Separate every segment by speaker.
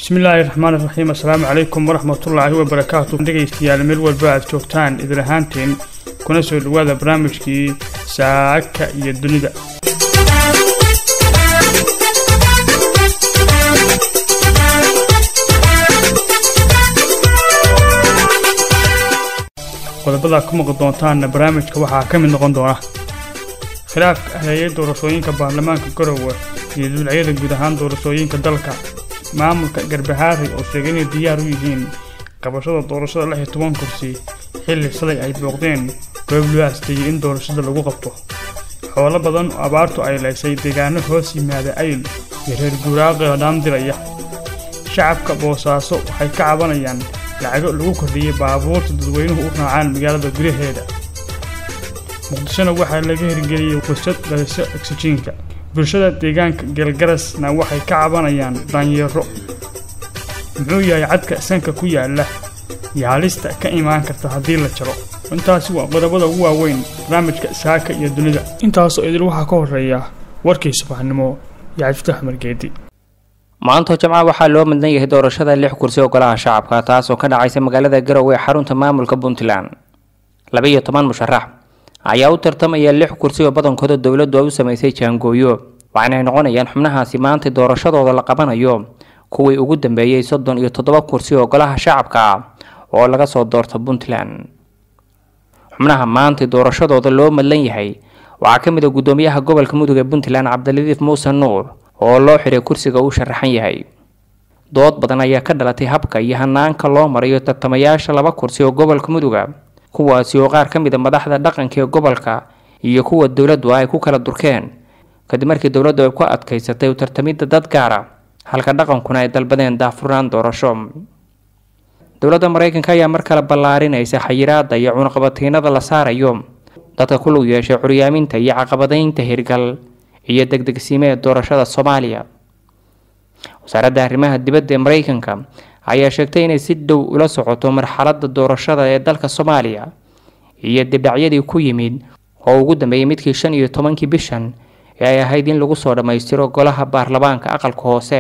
Speaker 1: bismillaahi raxmaani raxiim assalaamu calaykum waraxmatullaahi wabarakaatu dhegaystayaal meel walba aad joogtaan idin ahaanteen kuna soo dhowaada barnaamijkii saaka iyo dunida qodobada ku maqli doontaanna barnaamijka waxaa ka mid noqon doona khilaafka ahleeyay doorashooyinka baarlamaanka garowe iyo dulciyada guud ahaan doorashooyinka dalka maamulka garbahaari oo sheegay inay diyaar u yihiin qabashada doorashada lix iyo toban kursi xilli shalay ay booqdeen goob loo asteeyey in doorashada lagu qabto xoolo badan oo abaartu ay laysay deegaano hoos yimaada ayl iyo reer guuraaqi oo dhaandiraya shacabka boosaaso waxay ka cabanayaan lacago lagu kordhiyey baabuurta dadweynuhu u raacaan magaalada gudaheeda muqdishona waxaa laga hirgeliyey fursad dhaliso oksijiinka bulshada deegaanka geelgarasna waxay ka cabanayaan daanyeero muxuu yahay cadka sanka ku yaala iyo halista ka imaan karta haddii la jaro intaasi waa qodobada ugu waaweyn barnaamijka saaka iyo dunida intaasoo idil waxaa ka horeeya warkii subaxnimo iyo cabdifatax margeedi
Speaker 2: maanta jamca waxaa loo midnan yahay doorashada lix kursi oo golaha shacabka taasoo ka dhacaysa magaalada garowe ee xarunta maamulka puntland laba iyo toban musharax ayaa u tartamaya lix kursi oo badankooda dowladdu ay u samaysay jaangooyo waxaana ay noqonayaan xubnahaasi maanta doorashadooda la qabanayo kuwii ugu dambeeyey soddon iyo toddoba kursi oo golaha shacabka ah oo laga soo doorta puntland xubnaha maanta doorashadooda loo madlan yahay waxaa ka mid a guddoomiyaha gobolka mudug ee puntland cabdiladiif muuse nuur oo loo xiray kursiga uu sharaxan yahay dood badan ayaa ka dhalatay habka iyo hanaanka loo marayo tartamayaasha laba kursi oo gobolka muduga kuwaasi oo qaar ka mid a madaxda dhaqanka ee gobolka iyo kuwa dowladdu ay ku kala durkeen kadib markii dowladdu ay ku adkaysatay u tartamidda dad gaara halka dhaqankuna ay dalbadeen daafurnaan doorasho dowladda maraykanka ayaa mar kale ballaarinaysa xayiraada iyo cunaqabatiinada la saarayo dadka ku lug yeeshay curyaaminta iyo caqabadaynta hirgal iyo degdegsiime ee doorashada soomaaliya wasaaradda arrimaha dibadda ee maraykanka ayaa sheegtay inay si dhow ula socoto marxaladda doorashada ee dalka soomaaliya iyo dibdhacyadii ku yimid oo ugu dambeeyay midkii shan iyo tobankii bishan ee ay ahayd in lagu soo dhammaystiro golaha baarlamaanka aqalka hoose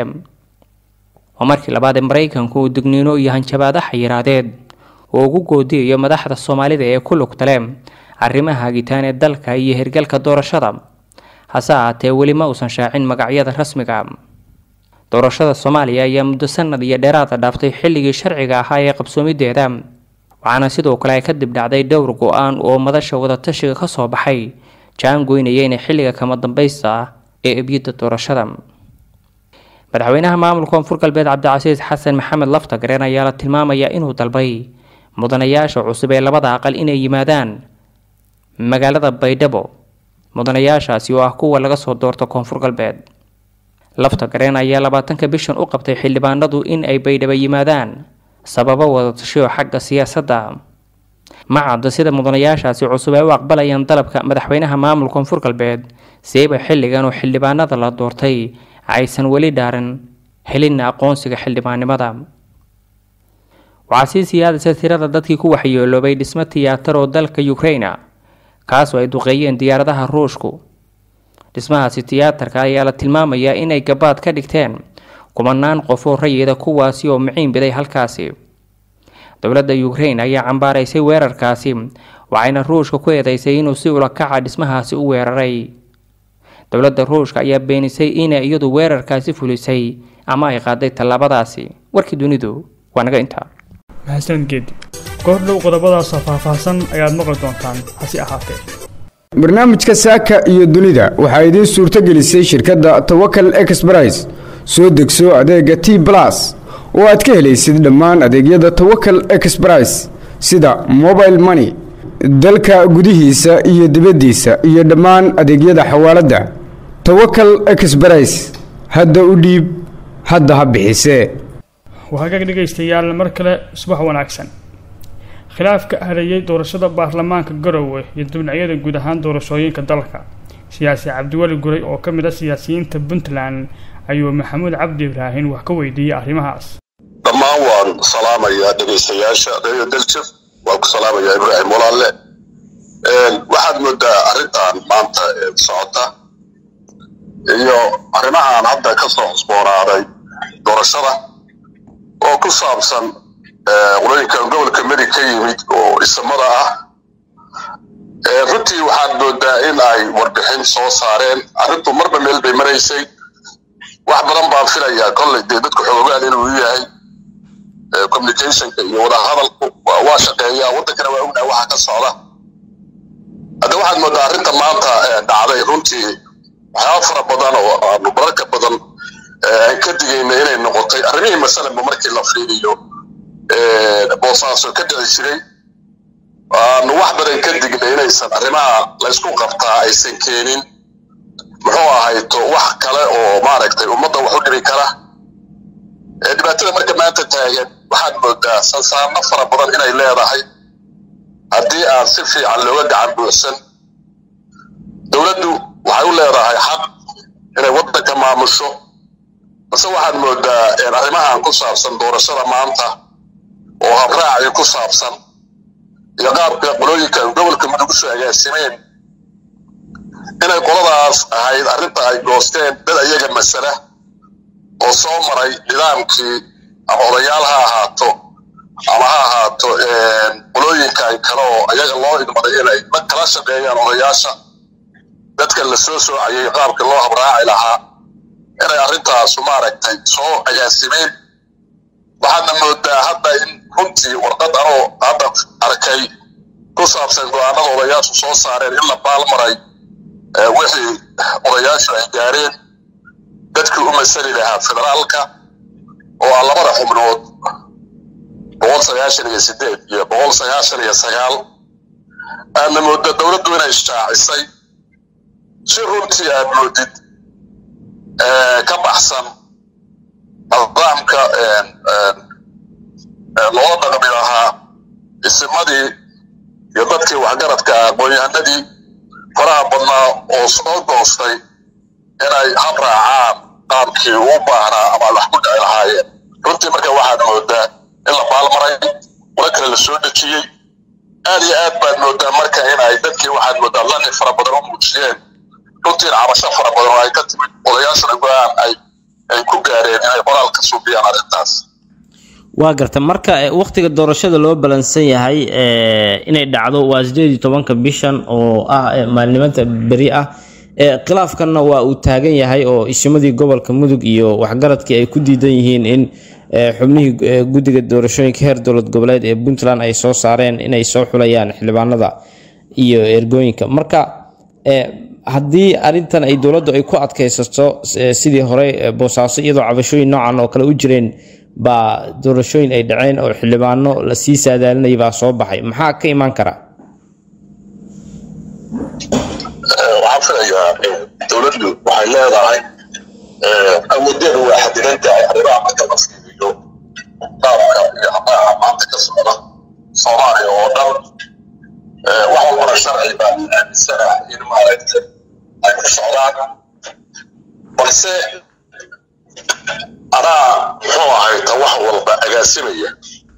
Speaker 2: oo markii labaad ee maraykanku uu digniino iyo hanjabaado xayiraadeed oo ugu goodiyayo madaxda soomaalida ee ku lugtale arrimaha hagitaan ee dalka iyo hirgalka doorashada hase ahaatee weli ma uusan shaacin magacyada rasmiga doorashada soomaaliya ayaa muddo sanad iyo dheeraada dhaaftay xilligii sharciga ahaa ee qabsoomideeda waxaana sidoo kale ay ka dib dhacday dhowr go-aan oo madasha wadatashiga ka soo baxay jaan goynayeyna xilliga kama dambaysta ah ee ebyada doorashada madaxweynaha maamulka koonfur galbeed cabdicasiis xasan maxamed laftagareen ayaa la tilmaamayaa inuu dalbay mudanayaasha cusub ee labada aqal inay yimaadaan magaalada baydhabo mudanayaashaasi oo ah kuwa laga soo doorto koonfur galbeed lafta gareen ayaa labaatanka bishan u qabtay xildhibaanadu in ay baydhaba yimaadaan sababo wadatashiyo xagga siyaasadda ma cadda sida mudanayaashaasi cusub ay u aqbalayaan dalabka madaxweynaha maamul koonfur galbeed siiba xilligan oo xildhibaanada la doortay aysan weli dhaaran helin aqoonsiga xildhibaannimada waxaa sii siyaadaysa tirada dadkii ku waxyeeloobay dhismo tiyaatar oo dalka ukraina kaasoo ay duqeeyeen diyaaradaha ruushku dhismahaasi tiyaatarka ayaa la tilmaamayaa inay gabaad ka dhigteen kumanaan qof oo rayida kuwaasi oo miciin biday halkaasi dowladda ukrain ayaa cambaaraysay weerarkaasi waxayna ruushka ku eedeysay inuu si ulakaca dhismahaasi u weeraray dowladda ruushka ayaa beenisay inay iyadu weerarkaasi fulisay ama ay qaaday tallaabadaasi warkii dunidu waa naga intaa
Speaker 1: mahadsanid geedi goor dhow qodobadaasoo faahfaahsan ayaad maqli doontaan hase ahaatee
Speaker 3: barnaamijka saaka iyo dunida waxaa idiin suurto gelisay shirkadda tawakal exbrais soo degso adeega t blas oo aad ka helaysid dhammaan adeegyada tawakal exbrais sida mobile money dalka gudihiisa iyo dibaddiisa iyo dhammaan adeegyada xawaaladda tawakal exbrais hadda u dhiib hadda ha bixisee
Speaker 1: waxaa ka dhegaystayaal mar kale subax wanaagsan khilaafka hareeyay doorashada baarlamaanka garowe iyo dibnacyada guud ahaan doorashooyinka dalka siyaasi cabdiweli guray oo ka mid a siyaasiyiinta puntland ayuu maxamuud cabdi ibraahin wax ka weydiiyey arrimahaas
Speaker 4: dhammaan waan salaamayaa dhegaystayaasha reer daljaf waan ku salaamayaa ibraahim walaalle waxaad moodaa arrintan maanta socota iyo arrimahan hadda ka soo cusboonaaday doorashada oo ku saabsan qolooyinka gobolka medig ka yimid oo isamada ah runtii waxaad moodaa in ay warbixin soo saareen arrintu marba meel bay maraysay wax badan baan filayaa kolley dee dadku xoogaan inuu yahay communicationka iyo wadahadalku waa shaqeeyaa waddankana waa ognaha waxa ka socda hadda waxaad moodaa arrinta maanta dhacday runtii waxyaaba fara badan oo aanu bararka badan aan ka digayna inay noqotay arrimihii masalanba markii la fiiriyo boosaaso ka dhici jiray aanu wax badan ka dignay inaysan arrimaha laysku qabtaa aysan keenin muxuu ahayto wax kale oo maaragtay ummadda wax u dhibi kara dhibaatada marka maanta taagan waxaad moodaa sansaarno fara badan inay leedahay haddii aan si fiican looga gacan buuxsan dowladdu waxay u leedahay xaq inay waddanka maamusho balse waxaad moodaa arrimahan ku saabsan doorashada maanta oo habraacii ku saabsan iyo qaabka qolooyinka gobolka mudug usoo agaasimeen inay qoladaas ahayd arrinta ay goosteen dad ayaga masala oo soo maray nidaamkii ama odayaal ha ahaato ama ha ahaato qolooyinkan kale oo ayaga loo idmaday inay ma kala shaqeeyaan odayaasha dadka la soo soocayay qaabka loo habraaci lahaa inay arrintaasu maaragtay soo agaasimeen waxaadna moodaa hadda in runtii warqad anoo hadda arkay ku saabsan go-aanada odayaashu soo saareen in la baalmaray wixii odayaashu ay gaareen dadkii u masali lahaa federaalka oo ah labada xubnood boqol sagaashan iyo sideed iyo boqol sagaashan iyo sagaal aadna mooda dowladdu inay shaacisay si runtii aad moodid ka baxsan nidaamka loola dhaqmi lahaa isimadii iyo dadkii waxgaradka ah aqoon-yahanadii faraha badnaa oo soo goostay inay hab raacaan qaabkii ugu baahnaa ama wax ku dhici lahaayeen runtii marka waxaad moodaa in la baalmaray qolo kale la soo dejiyey aad iyo aad baad moodaa marka in ay dadkii waxaad moodaa lani fara badan u muujiyeen runtiin cabasho fara badan oo ay ka timid odayaashuna go-aan ay ay ku gaareen inay qoraal ka suubiyaan arrintaas
Speaker 5: waa garta marka waktiga doorashada loo balansan yahay inay dhacdo waa sideed iyo tobanka bishan oo ah maalinimada beri ah khilaafkanna waa uu taagan yahay oo isimadii gobolka mudug iyo waxgaradkii ay ku diidan yihiin in xubnihii guddiga doorashooyinka heer dowlad goboleed ee puntland ay soo saareen inay soo xulayaan xildhibaanada iyo ergooyinka marka haddii arintan ay dowladdu ay ku adkaysato sidii hore boosaaso iyadoo cabashooyin noocan oo kale u jireen baa doorashooyin ay dhaceen oo xildhibaano lasii saadaalinaya baa soo baxay maxaa ka imaan kara
Speaker 4: waxaan filayaa dowladdu waxay leedahay awoodeedu waa xadidan tahay arrimaha marka la fiiriyo qaabka iyo habaaha maanta ka socda soomaaliya oo dhan wax walbana sharci baa aaminsana in maaragtay ay ku socdaan balse anaa muxuu ahayta wax walba agaasimaya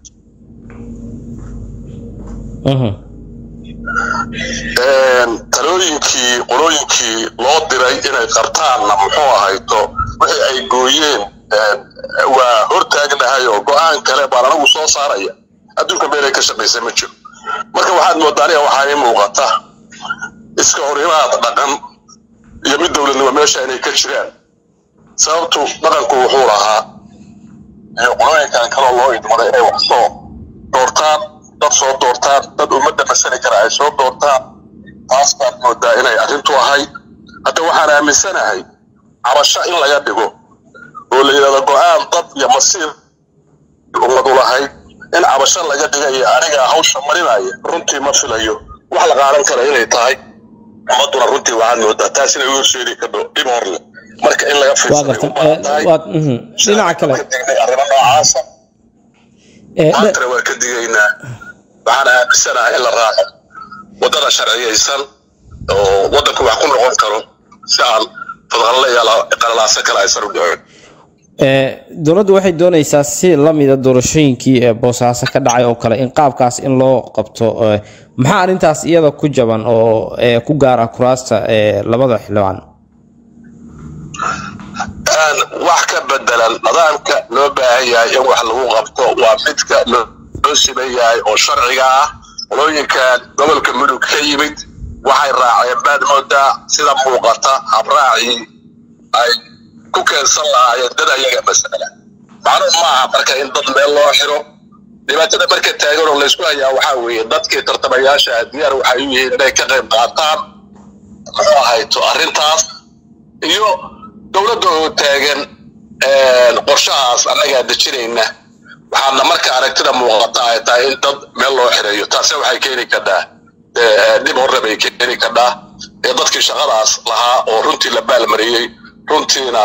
Speaker 4: talooyinkii qolooyinkii loo diray inay qabtaanna muxuu ahayto wixii ay gooyeen waa hortaagnahay oo go-aan kale baan anagu soo saaraya adduunka meelay ka shaqaysa ma jiro marka waxaad moodaa aniga waxaa ii muuqata iska horimaad dhaqan iyo mid dowladnimo meesha inay ka jiraan sababtu dhaqanku wuxuu lahaa iyo qolooyinkan kaloo loo idmaday inay wax soo doortaan dad soo doortaan dad ummadda masali kara ay soo doortaan taas baad moodaa inay arrintu ahay hadda waxaan aaminsanahay cabasho in laga dhigo oo la yidhahdo go-aan dad iyo masiir ummadu lahayd in cabasho laga dhigayo aniga hawsha marinaya runtii ma filayo wax la qaadan kara inay tahay ummaduna runtii waxaad moodaa taas inay u horseedi kadho dhib hor leh marka in laga
Speaker 5: dhinaca kale
Speaker 4: arrimo noocaasa maantana waa ka digaynaa waxaan aaminsanahay in la raaco waddada sharciyaysan oo waddanku wax ku noqon karo si aan fadqalle iyo qalalaaso kale aysan u dhicin
Speaker 5: dowladdu waxay doonaysaa si lamida doorashooyinkii ee boosaaso ka dhacay oo kale in qaabkaas in loo qabto maxaa arrintaas iyada ku jaban oo ku gaara kuraasta labada xildhibaan
Speaker 4: wax ka bedelan nidaamka loo baahan yahay in wax lagu qabto waa midka loo siman yahay oo sharciga ah qolooyinkan gobolka mudug ka yimid waxay raaceen baad moodaa sida muuqata habraacii ay ku keensan lahaayeen dad ayaga masala macnuhu maaha marka in dad meel loo xiro dhibaatada marka taagan oo laysku hayaa waxaa weeye dadkii tartamayaasha diyaar waxay u yihiin inay ka qayb qaataan muxuu ahayto arrintaas iyo dowladda oo taagan qorshahaas annagaa dejinayna waxaadna marka aragtida muuqata ay tahay in dad meel loo xireeyo taase waxay keeni kadhaa dhib horre bay keeni kadhaa ee dadkii shaqadaas lahaa oo runtii la baalmariyey runtiina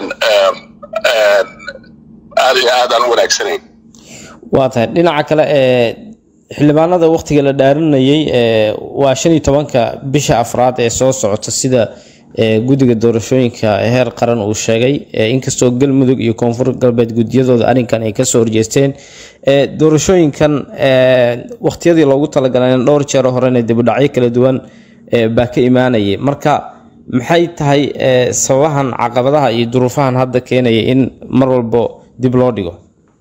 Speaker 4: aad iyo aad aan u wanaagsanayn
Speaker 5: waa tahay dhinaca kale ee xildhibaanada wakhtiga la dhaarinayay waa shan iyo tobanka bisha afraad ee soo socota sida guddiga doorashooyinka heer qaran uu sheegay inkastoo galmudug iyo koonfur galbeed guddiyadooda arrinkan ay kasoo horjeesteen doorashooyinkan wakhtiyadii loogu talagalay dhowr jeer horena dibudhacyo kala duwan baa ka imaanayay marka maxay tahay sababahan caqabadaha iyo duruufahan hadda keenaya in mar walbo dib loo dhigo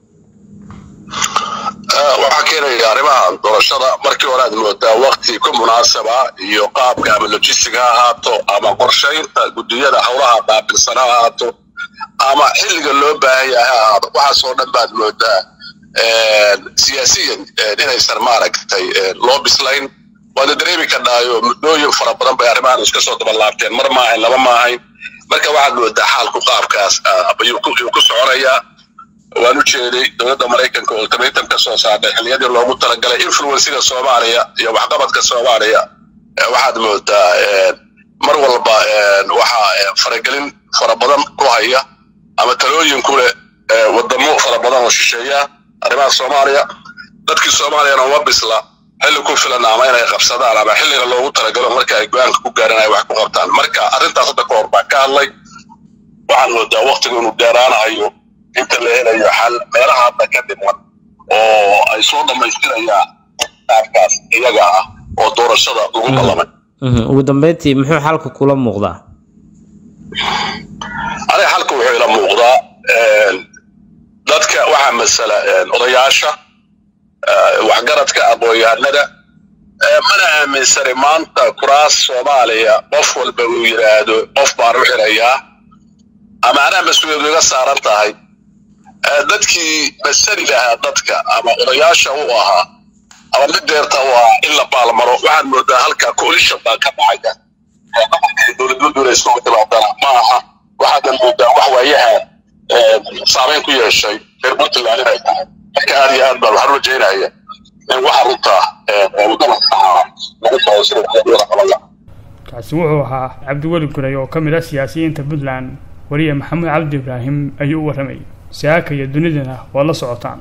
Speaker 4: waxaa keenaya arrimaha doorashada markii hore aad moodaa wakti ku munaasaba iyo qaabka ama logistiga ha ahaato ama qorshaynta guddiyada howlaha qaabilsan ha ahaato ama xilliga loo baahan yahay ha ahaato waxaasoo dhan baad moodaa siyaasiyan inaysan maaragtay loo bislayn waana dareemi kadhaayo muddooyin fara badan bay arrimahan iska soo dabalaabteen mar maahayn laba maahayn marka waxaad moodaa xaalku qaabkaas ayuu ku soconayaa waan u jeeday dowladda maraykanka oo ultimatum ka soo saartay xilliyadii loogu talagalay influensiga soomaaliya iyo waxqabadka soomaaliya waxaad moodaa mar walba waxaa faragelin fara badan ku haya ama talooyin ku leh wadamo fara badan oo shisheeya arrimaha soomaaliya dadkii soomaaliyana uma bisla xilli ku filan ama inay qabsadaan ama xilliga loogu talagalo marka ay go-aanka ku gaaraan ay wax ku qabtaan marka arrintaas hadda ka hor baan ka hadlay waxaan moodaa waktiga inuu dheeraanayo inta la helayo xal meelaha hadda ka dhiman oo ay soo dhammaystirayaan qaabkaas iyaga ah oo doorashada lagu ballamay
Speaker 5: ugu dambeyntii muxuu xalka kula muuqdaa
Speaker 4: aniga xalka wuxuu ila muuqdaa dadka waxaa masala odayaasha waxgaradka aqoon-yahanada mana aaminsani maanta kuraas soomaaliya qof walba uu yidhaahdo qof baan u xirayaa ama anaa mas-uuliyadu iga saaran tahay dadkii masali lahaa dadka ama odayaasha u ahaa ama mid deerta u ahaa in la baalmaro waxaad moodaa halkaa coalition baa ka dhacaya dowladnimadu inay soo timaadana ma aha waxaadan moodaa wax waayahan saameyn ku yeeshay reer puntland inay tahay marka aad iyo aad baan waxaan rajaynaya in waxa runtaa wadada saxaa lagu soo sida wada qaban lahaa
Speaker 1: kaasi wuxuu ahaa cabdiweli guray oo ka mid ah siyaasiyiinta puntland wariye maxamuud cabdi ibraahim ayuu u warramayay saaka iyo dunidana waa la socotaan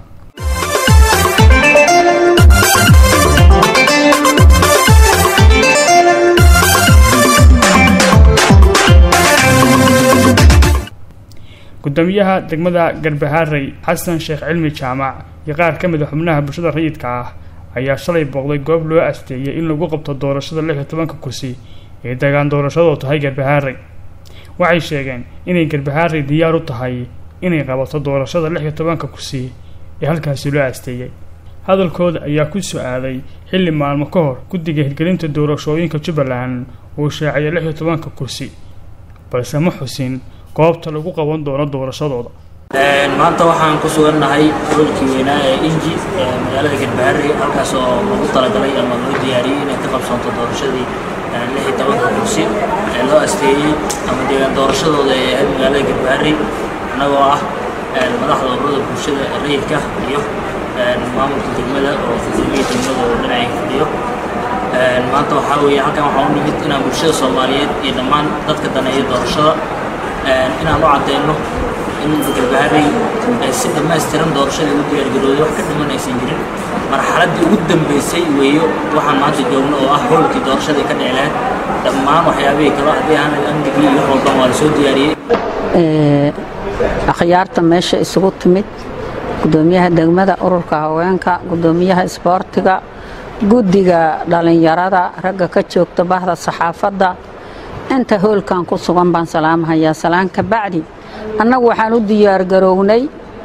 Speaker 1: gudoomiyaha degmada garbahaarey xasan sheekh cilmi jaamac iyo qaar ka mid a xubnaha bulshada rayidka ah ayaa shalay booqday goob loo asteeyay in lagu qabto doorashada lix iyo tobanka kursi ee degaan doorashadoo tahay garbahaarey waxay sheegeen inay garbahaarey diyaar u tahay inay qabato doorashada lix iyo tobanka kursi ee halkaasi loo asteeyey hadalkooda ayaa ku su-aaday xilli maalmo ka hor guddiga hirgelinta doorashooyinka jubbaland uu shaaciyay lix iyo tobanka kursi balse ma xusin goobta lagu qaban doono doorashadooda
Speaker 6: maanta waxaan ku sugannahay gobolkii weynaa ee inji ee magaalada garbaharey halkaas oo lagu talagalay ama loo diyaariyey inay ka qabsoonto doorashadii lix iyo tobanka kursi ee loo asteeyey ama deegaan doorashadooda ee ahayd magaalada garbaharey annagoo ah madaxda ururada bulshada rayidka iyo maamulka degmada oo gudoomiyii degmada oo dhinacay fadhiyo maanta waxaa weeye halkan waxaa u nimid inaan bulshada soomaaliyeed iyo dhammaan dadka daneeya doorashada inaan u cadeyno in garbaharey si dhammaystiran doorashadii ugu diyaargarooday wax ka dhiman aysan jirin marxaladdii ugu dambeysay weeyo waxaan maanta joogno oo ah howlkii doorashadii ka dheceleen dhammaan waxyaabihii kale haddii aan amnigii iyo wax walban waa la soo diyaariyey
Speaker 7: akhyaarta meesha isugu timid gudoomiyaha degmada ururka haweenka gudoomiyaha isboortiga guddiga dhallinyarada ragga ka joogta bahda saxaafadda inta hoolkan ku sugan baan salaamahayaa salaan ka bacdi annagu waxaan u diyaargarownay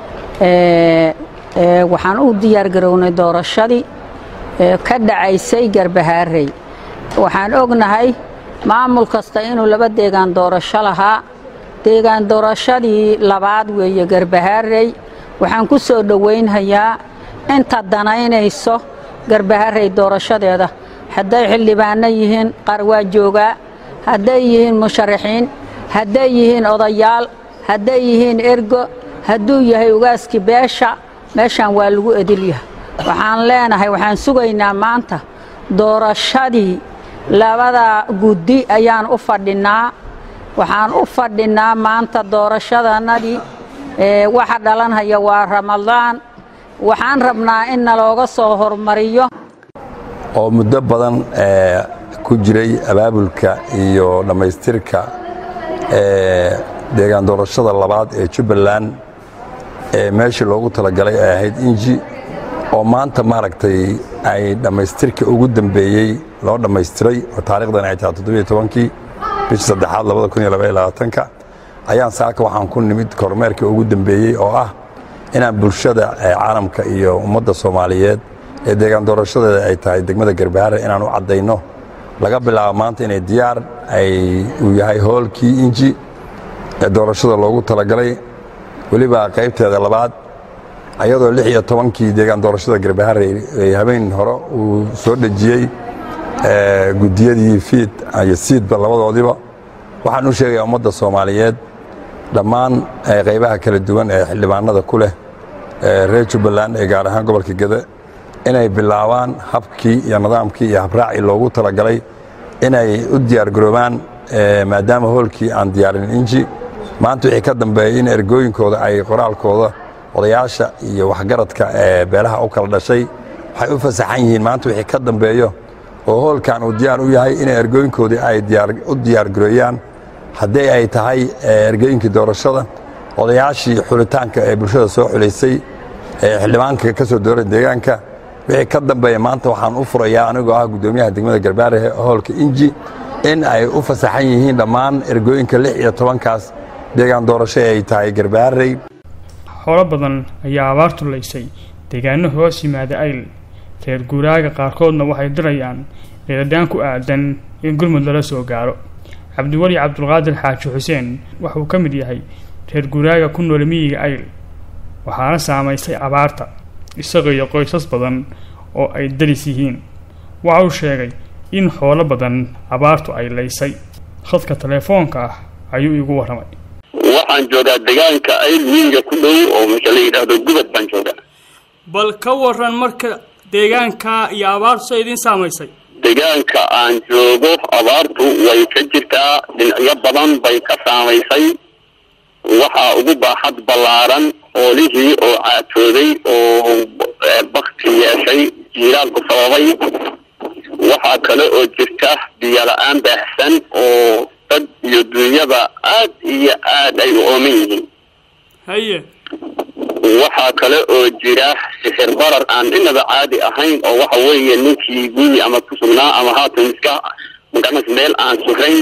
Speaker 7: waxaan u diyaargarownay doorashadii ka dhacaysay garbahaarey waxaan ognahay maamul kasta inuu laba deegaan doorasho lahaa deegaan doorashadii labaad weeye garbahaarey waxaan ku soo dhowaynhayaa inta danaynayso garbaharey doorashadeeda hadday xildhibaanno yihiin qaar waa joogaa hadday yihiin musharaxiin hadday yihiin odayaal hadday yihiin ergo hadduu yahay ugaaskii beesha meeshaan waa lagu edilyahay waxaan leenahay waxaan sugaynaa maanta doorashadii labada guddi ayaan u fadhinnaa waxaan u fadhinnaa maanta doorashadanadii waxa dhalanhaya waa ramadaan waxaan rabnaa in nalooga soo hormariyo
Speaker 8: oo muddo badan ku jiray abaabulka iyo dhammaystirka deegaan doorashada labaad ee jubbaland ee meeshii loogu talagalay ay ahayd inji oo maanta maaragtay ay dhammaystirka ugu dambeeyey loo dhammaystiray oo taarikhdan ay tahay toddobiyo tobankii bishii saddexaad labada kun iyo labaiyo labaatanka ayaan saaka waxaan ku nimid kormeerkii ugu dambeeyey oo ah inaan bulshada caalamka iyo ummadda soomaaliyeed ee deegaan doorashadeeda ay tahay degmada garbahaare inaan u caddayno laga bilaabo maanta inay diyaar ay uu yahay hoolkii inji ee doorashada loogu talagalay weliba qaybteeda labaad ayadoo lix iyo tobankii deegaan doorashada garbahaare habeen hore uu soo dhejiyey guddiyadii fiid iyo siidba labadoodiba waxaan u sheegayaa ummadda soomaaliyeed dhammaan qaybaha kala duwan ee xildhibaanada ku leh reer jubbaland ee gaar ahaan gobolka gede inay bilaabaan habkii iyo nidaamkii iyo habraacii loogu talagalay inay u diyaargaroobaan maadaama hoolkii aan diyaarin inji maanta wixii ka dambeeyey in ergooyinkooda ay qoraalkooda odayaasha iyo waxgaradka ee beelaha u kala dhashay waxay u fasaxan yihiin maanta wixii ka dambeeyo oo hoolkan uu diyaar u yahay inay ergooyinkoodii ay u diyaargareeyaan haddii ay tahay ergooyinkii doorashada odayaashii xulitaanka ee bulshada soo xulaysay ee xildhibaanka ka soo dooray deegaanka wixii ka dambeeya maanta waxaan u furayaa anigoo ah guddoomiyaha degmada garbaare hoolka inji in ay u fasaxan yihiin dhammaan ergooyinka lix iyo tobankaas deegaan doorasho ay tahay garbaarey
Speaker 1: xoolo badan ayaa abaartu laysay deegaano hoos yimaada ayl reer guuraaga qaarkoodna waxay dirayaan eedadaan ku aadan in gurmud lala soo gaaro cabdiweli cabdulqaadir xaaji xuseen waxauu ka mid yahay reer guuraaga ku nool miyiga ayl waxaana saamaysay abaarta isaga iyo qoysas badan oo ay daris yihiin waxa uu sheegay in xoolo badan abaartu ay laysay khadka teleefoonka ah ayuu iigu warramay
Speaker 9: waxaan joogaa deegaanka ayl miyiga ku dhow oo marka la yidhaahdo gubad baan joogaa
Speaker 1: bal ka waran marka deegaanka iyo abaartu sa idiin saamaysay
Speaker 9: deegaanka aan joogo abaartu way ka jirtaa dhinacyo badan bay ka saamaysay waxaa ugu baaxad ballaaran oolihii oo caatooday oo bakti yeeshay jiiraalku sababay waxaa kale oo jirta biyo la-aan baahsan oo dad iyo dunyada aad iyo aad ay u ooman yihiin
Speaker 1: haye
Speaker 9: waxaa kale oo jira sixir barar aan inaba caadi ahayn oo waxa weeye ninkii guri ama ku sugnaa ama haatan iska maganas meel aan sugayn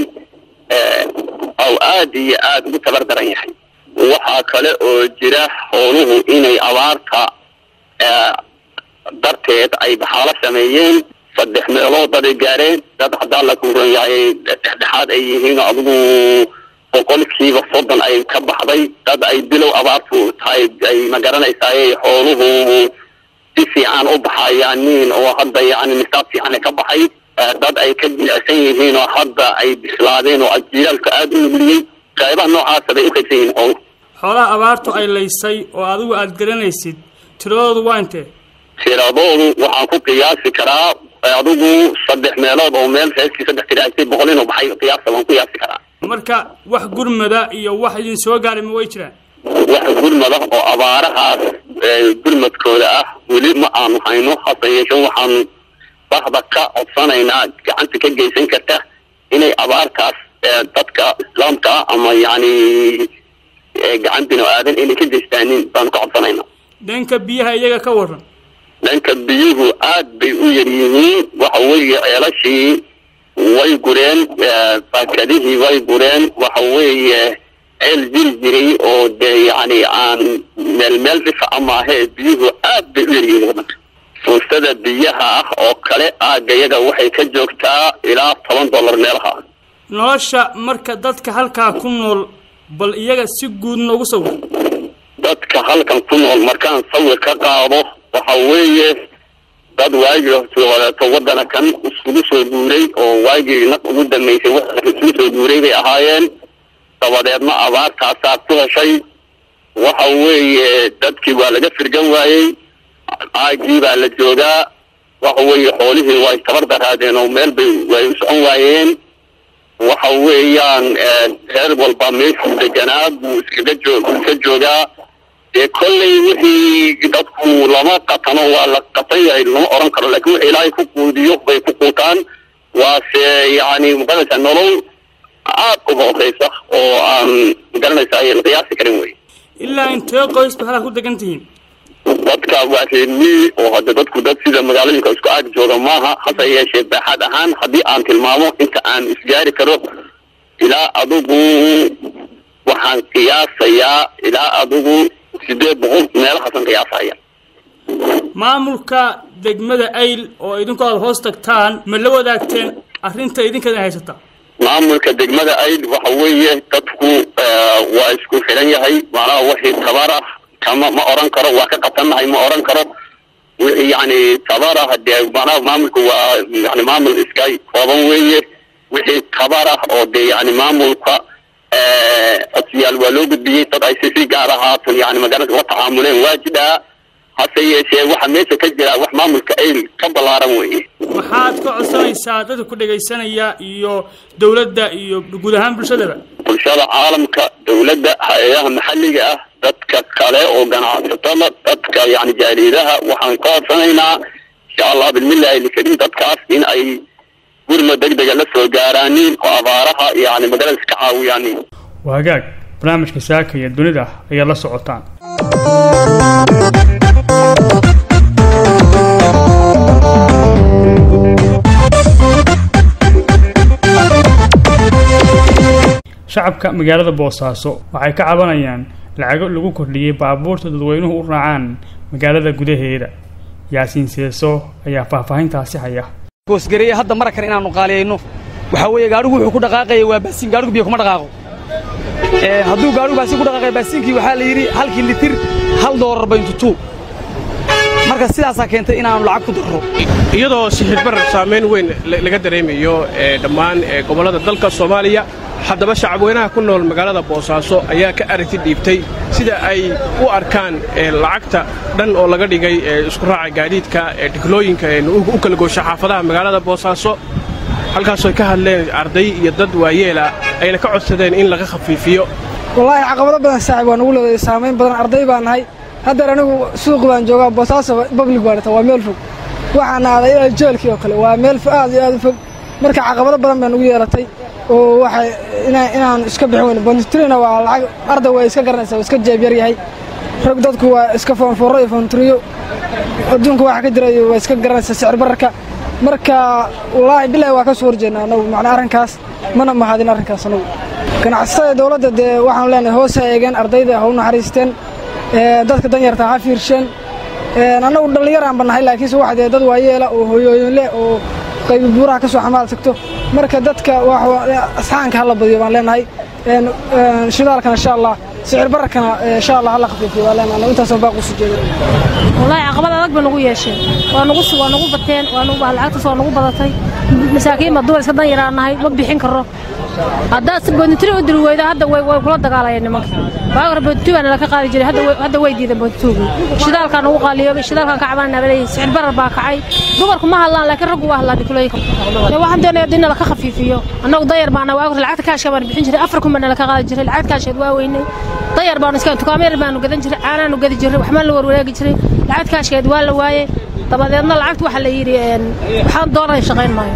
Speaker 9: oo aad iyo aad ugu tabar daran yahay waxaa kale oo jira howluhu inay abaarta darteed ay baxaalo sameeyeen saddex meelood dad ay gaareen dad haddaan la kuuran yahay dhexdhexaad ay yihiin oo adigu boqolkiiba soddon ay ka baxday dad ay bilow abaartu tahay ay magaranaysaay xooluhu si fiican u baxayaanin oo hadda yani nisaab fiican ka baxay dad ay ka jilicsan yihiin oo hadda ay bislaadeen oo jiilaalka aada u nugliyey qaybaha noocaasa bay u qaybsan yihiin xooluhu
Speaker 1: xoolaha abaartu ay laysay oo adigu aada garanaysid tiradoodu waa intee
Speaker 9: tiradoodu waxaan ku qiyaasi karaa adigu saddex meelood oo meel reeskii saddex tiraasay boqol inuu baxay qiyaasa waan ku qiyaasi karaa
Speaker 1: marka wax gurmada iyo wax idin soo gaaray ma way jiraan
Speaker 9: wax gurmada oo abaarahaas gurmadkooda ah weli ma aanu hayno hase yeeshee waxaanu bahda ka codsanaynaa gacanta ka geysan karta inay abaartaas dadka islaamka ah ama yacni gacan binu aadan inay ka geystaanin baanu ka codsanaynaa
Speaker 1: dhanka biyaha iyaga ka waran
Speaker 9: dhanka biyuhu aad bay u yar yihiin waxa weeye ceelashii way gureen baakadihii way gureen waxa weeye ceel jiri jiray oo dee yacni aan meel meel dhifa ama ahee biyuhu aad bay u yaryihiin waddanka fuustada biyaha ah oo kale aagga yaga waxay ka joogtaa ilaa toban dollar meelaha ah
Speaker 1: nolosha marka dadka halkaa ku nool bal iyaga si guud noogu sawir
Speaker 9: dadka halkan ku nool markaan sawir ka qaado waxa weeye dad waagii horeeto waddana kan isugu soo guuray oo waagii naq ugu dambeysay waddanka isugu soo guuray bay ahaayeen dabadeedna abaartaasaa ku heshay waxa weeye dadkii waa laga firgan waayey aagii baa la joogaa waxa weeye xoolihii way tabar daraadeen oo meel bay way u socon waayeen waxa weeyaan reer walba meeshuu deganaa buu iskaga joog iska joogaa dee kolley wixii dadku lama qatano waa la qatan yahay lama oran karo laakiin wixii ilaahay ku quudiyo bay ku quutaan waase yacni magaranaysaa nolol aad uga horeysa oo aan magaranaysa ay la qiyaasi karin wey
Speaker 1: ilaa intee qoys ba halkaa ku degan tihiin
Speaker 9: dadka waa reermii oo hadda dadku dad sida magaalooyinka isku aag jooga maaha hase yeeshee baaxad ahaan haddii aan tilmaamo inta aan isgaari karo ilaa adigu waxaan qiyaasayaa ilaa adigu sideed boqol meelahaasan qiyaasaya
Speaker 1: maamulka degmada ayl oo idinku aada hoos tagtaan ma la wadaagteen arrinta idinkaad haysata
Speaker 9: maamulka degmada ayd waxa weeye dadku waa isku xiran yahay macnaha wixii tabar ah kama ma oran karo waa ka qatannahay ma oran karo wixii yacni tabar ah dee macnaha maamulku waa yani maamul iska kooban weeye wixii tabar ah oo dee yani maamulka codsiyaal waa loo gudbiyey dad ay si si gaar ahaatan yani magaranka la tacaamuleen waa jidhaa hase yeeshee waxa meesha ka jira wax maamulka ayl ka ballaaran weeye
Speaker 1: maxaad ka codsanaysaa dadka ku dhegaysanaya iyo dowladda iyo guud ahaan bulshadaba
Speaker 9: bulshada caalamka dowladda hay-adaha maxalliga ah dadka kale oo ganacsatada dadka yani jaariidaha waxaan ka codsanaynaa insha allah bilmillahi lkarim dadkaas in ay gurma degdega la soo gaaraanin oo abaaraha yani magaranaysa ka caawiyaanin
Speaker 1: waa hagaag barnaamijka saaka iyo dunida ayaad la socotaan shacabka magaalada boosaaso waxay ka cabanayaan lacago lagu kordhiyey baabuurta dadweynuhu u raacaan magaalada gudaheeda yaasiin seeso ayaa faahfaahintaasi haya
Speaker 10: goosgareeye hadda mara kale inaannu qaaliyayno waxaa weeye gaadhigu wuxuu ku dhaqaaqaya waa baasiin gaadhigu biyo kuma dhaqaaqo hadduu gaadhigu baasiin ku dhaqaaqaya baasiinkii waxaa la yidhi halkii litir hal doolar bayntutuu marka sidaasaa keentay inaannu lacag ku darro
Speaker 11: iyadoo sixirbarar saamayn weyn laga dareemayo dhammaan gobollada dalka soomaaliya haddaba shacabweynaha ku nool magaalada boosaaso ayaa ka aragti dhiibtay sida ay u arkaan lacagta dhan oo laga dhigay isku raaca gaadiidka dhiglooyinka u kala goosha xaafadaha magaalada boosaaso halkaasooy ka hadleen arday iyo dad waayeela ayna ka codsadeen in laga khafiifiyo
Speaker 12: wallaahi caqabado badan saaxib waa nugu leedahay saamayn badan arday baan nahay haddeer anigu suuqi baan joogaa boosaaso bablig baan dhata waa meel fog waxaan aaday ilaa jeelkii oo kale waa meel aad iyo aad u fog marka caqabado badan baan nugu yeelatay oo waxay inaan iska bixin weyno bontrina waa lacag arday way iska garanaysaa waa iska jeebyar yahay rog dadku waa iska foonfoorro iyo foontriyo adduunka waxa ka jira iyo waa iska garanaysaa sicir bararka marka wallaahi bilaahi waa ka soo horjeednaa anagu macnaa arrinkaas mana mahadin arrinkaas anagu ganacsatada dowladda dee waxaanu leenahay hoos ha eegeen ardayda ha u naxariisteen dadka danyarta ha fiirsheen annagu dhallinyaraan ba nahay laakiinse waxa dee dad waayeela oo hoyooyin leh oo qaybi buuraha ka soo xamaal tagto marka dadka asxaanka hala badiyo baan leenahay shidaalkana insha allah sicir bararkana insha allah hala khafiifiyo baan leenahay intaasoo baaq usoo jeeda
Speaker 13: wallaahi caqabad adag ba nagu yeesheen waa nagu waa nagu bateen waa nagu lacagtaas waa nagu badatay masaakiin baa dumar iska dan yaraan nahay ma bixin karo haddaad boodintiri u diri weydo hadda way way kula dagaalayeen nimanka waaga hore boodintu baa nalaka qaadi jiray hadda hadda way diideen boodintuugi shidaalkaa nagu qaaliyoobay shidaalkaan ka cabanaa baleeyahay sicir barar baa kacay dumarku ma hadlaan laakiin raggu waa hadlaan dhikulooyinka waxaan doonaya in nalaka khafiifiyo annagu dayar baana waaga hore lacagta kaashka baan bixin jiray afar kun baa nalaka qaadi jiray lacagta kaasheed waa weynay dayar baanu iska tukaamo yar baanu gadan jiray caanaanu gadi jiray waxbaan la warwareegi jiray lacagta kaashkeed waa la waayey dabadeedna lacagta waxaa la yidhi waxaan doonaya shaqayn maayo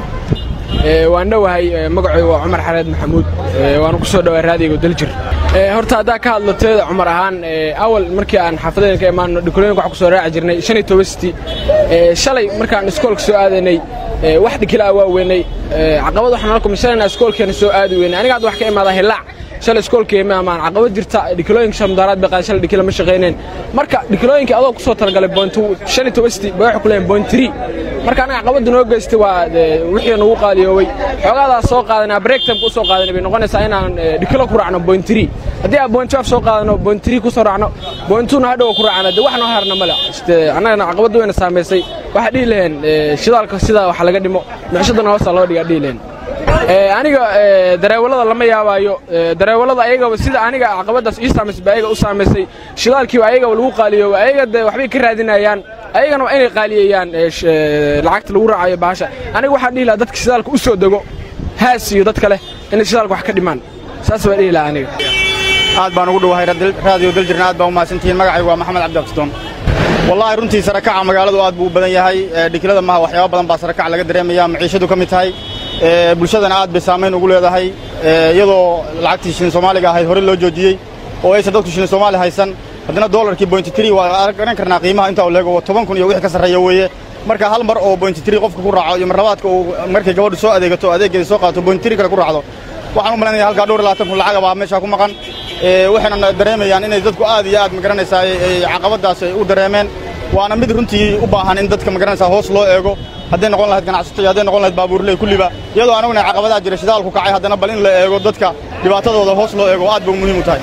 Speaker 10: waan dhowahay magacooda waa cumar xareed maxamuud waanu ku soo dhowaa raadiga daljir horta haddaa ka hadlo teeda cumar ahaan awal markii aan xaafadeen ka imaano dhikulooyinka waxaan ku soo raaci jirnay shan iyo toban siti shalay markaan iskoolka soo aadanay wax dhikilaa waa weynay caqabad waxaan nala kulmay shalayna iskoolkeena soo aadi weynay aniga hadda wax ka imaadaa hilaac shalay iskoolkeema amaan caqabad jirta dhikilooyinka shamdaaraad bay qaadeen shalay dhikila ma shaqayneen marka dhikilooyinka adoo ku soo talagalay point shan iyo tobasti bay waxay ku leeyihin point three marka anaga caqabadda noo geystay waa wixii nagu qaaliyoobay xoogadaas soo qaadanaa break time ku soo qaadanay bay noqonaysaa inaan dhikilo ku raacno point three haddii aan point twelve soo qaadano point three ku soo raacno point two na hadhow ku raacna dee wax noo harna male annagana caqabadda wayna saamaysay waxaa dhihi laheen shidaalka sida wax laga dhimo micishadana hoosta loo dhigaa dhihi laheen aniga dareewalada lama yaabaayo dareewalada ayagaba sida aniga caqabadaas ii saamaysay ba ayaga u saamaysay shidaalkiiba ayagaba lagu qaaliyooba ayaga de waxbay ka raadinayaan ayagana waa inay qaaliyeeyaan lacagta lagu raacayo bahasha aniga waxaan dhihi lahaa dadka shidaalka u soo dego haas iyo dadka leh inay shidaalka wax ka dhimaan saas baan dhihi lahaa aniga
Speaker 14: aad baan ugu dhowahay raadiyo daljirna aad baa u mahadsantihiin magacaygu waa maxamed cabdi abtidoon wallaahi runtii sarakaca magaaladu aad buu u badan yahay dhikilada maha waxyaaba badan baa sarakac laga dareemaya maciishadu ka mid tahay bulshadana aad bay saamayn ugu leedahay iyadoo lacagtii shilin soomaaliga ahayd hore loo joojiyey oo aysan dadku shilin soomaali haysan haddana doolarkii bointi tiri waa garan karnaa qiimaha intaa u leego toban kun iyo wixii ka sarreeya weeye marka hal mar oo bointi tiri qofka ku raaco iyo marlabaadka uu markay gabadhu soo adeegato adeeggeeda soo qaadato bointi tiri kale ku raacdo waxaan u malaynaya halkaa dhowr iyo labaatan kun lacag baa meeshaa ku maqan waxayna dareemayaan inay dadku aad iyo aad magaranaysaa caqabadaas ay u dareemeen waana mid runtii u baahan in dadka magaranaysaa hoos loo eego hadday noqon lahayd ganacsato iyo hadday noqon lahayd baabuurley kulliba iyadoo anaguna caqabadaha jira shidaalku kacay haddana bal in la eego dadka dhibaatadooda hoos loo eego aad bay muhiim u tahay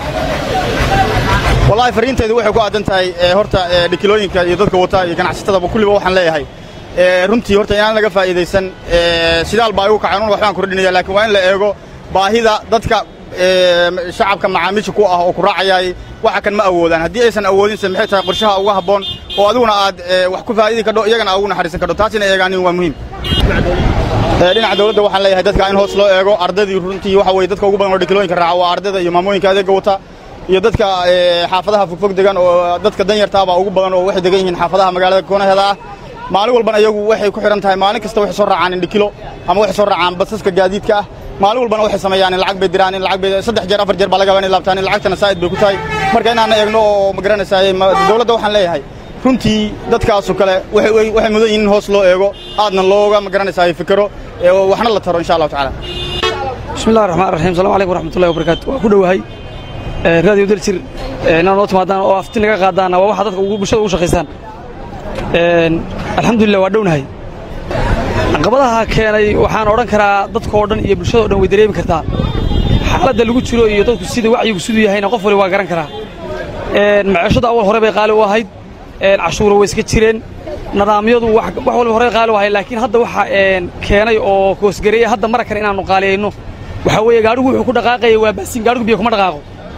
Speaker 14: wallaahi fariintaydu waxay ku aadan tahay horta dhikilooyinka iyo dadka wata iyo ganacsatadaba kulliba waxaan leeyahay runtii horta inaan laga faa'iidaysan shidaal baa igu kacay anuna waxbaan kordhinaya laakiin waa in la eego baahida dadka shacabka macaamiisha ku ah oo ku raacayay waxa kan ma awoodaan haddii aysan awoodinse maxay tahay qorshaha uga habboon oo adiguna aad wax ku faa'idi kadho iyagana aad ugu naxariisan kadho taas inay eegaanin waa muhiim dhinaca dawladda waxaan leeyahay dadka in hoos loo eego ardaydii runtii waxa weye dadka ugu badan oo dhikilooyinka raaca waa ardayda iyo maamooyinka adeegga wata iyo dadka xaafadaha fogfog degan oo dadka danyartaabaa ugu badan oo waxay degan yihiin xaafadaha magaalada koonaheeda ah maalin walban ayagu waxay ku xidhan tahay maalin kasta waxay soo raacaan indhikilo ama waxay soo raacaan basaska gaadiidka ah maalin walbana waxay sameeyaan in lacag bay diraan in lacag bay saddex jeer afar jeer baa laga yaabaa inay laabtaan in lacagtana saa'id bay ku tahay marka inaan eegno oo magaranaysaa dawladda waxaan leeyahay runtii dadkaasu kale waxay mudan yihiin in hoos loo eego aadna looga magaranaysaa fikero waxna la taro insha allahu tacaala
Speaker 15: bismillahi raxmaan raxiim salamu calaykum waraxmatullahi wabarakaatu waa ku dhowahay raadiyo daljir inaan noo timaadaan oo afti naga qaadaana waa waxa dadka bulshada ugu shaqaysaan alxamdulillah waa dhownahay caqabadaha keenay waxaan odhan karaa dadkoo dhan iyo bulshada o dhan way dareemi kartaa xaaladda lagu jiro iyo dadku sida wacyigu siduu yahayna qof wali waa garan karaa maciishadu awal hore bay qaali u ahayd cashuura way iska jireen nidaamyadu wax walba horey qaali u ahayd laakiin hadda waxa keenay oo koosgareeya hadda mara kale inaannu qaaliyayno waxaa weeye gaadhigu wuxuu ku dhaqaaqaya waa baasiin gaadhigu biyo kuma dhaqaaqo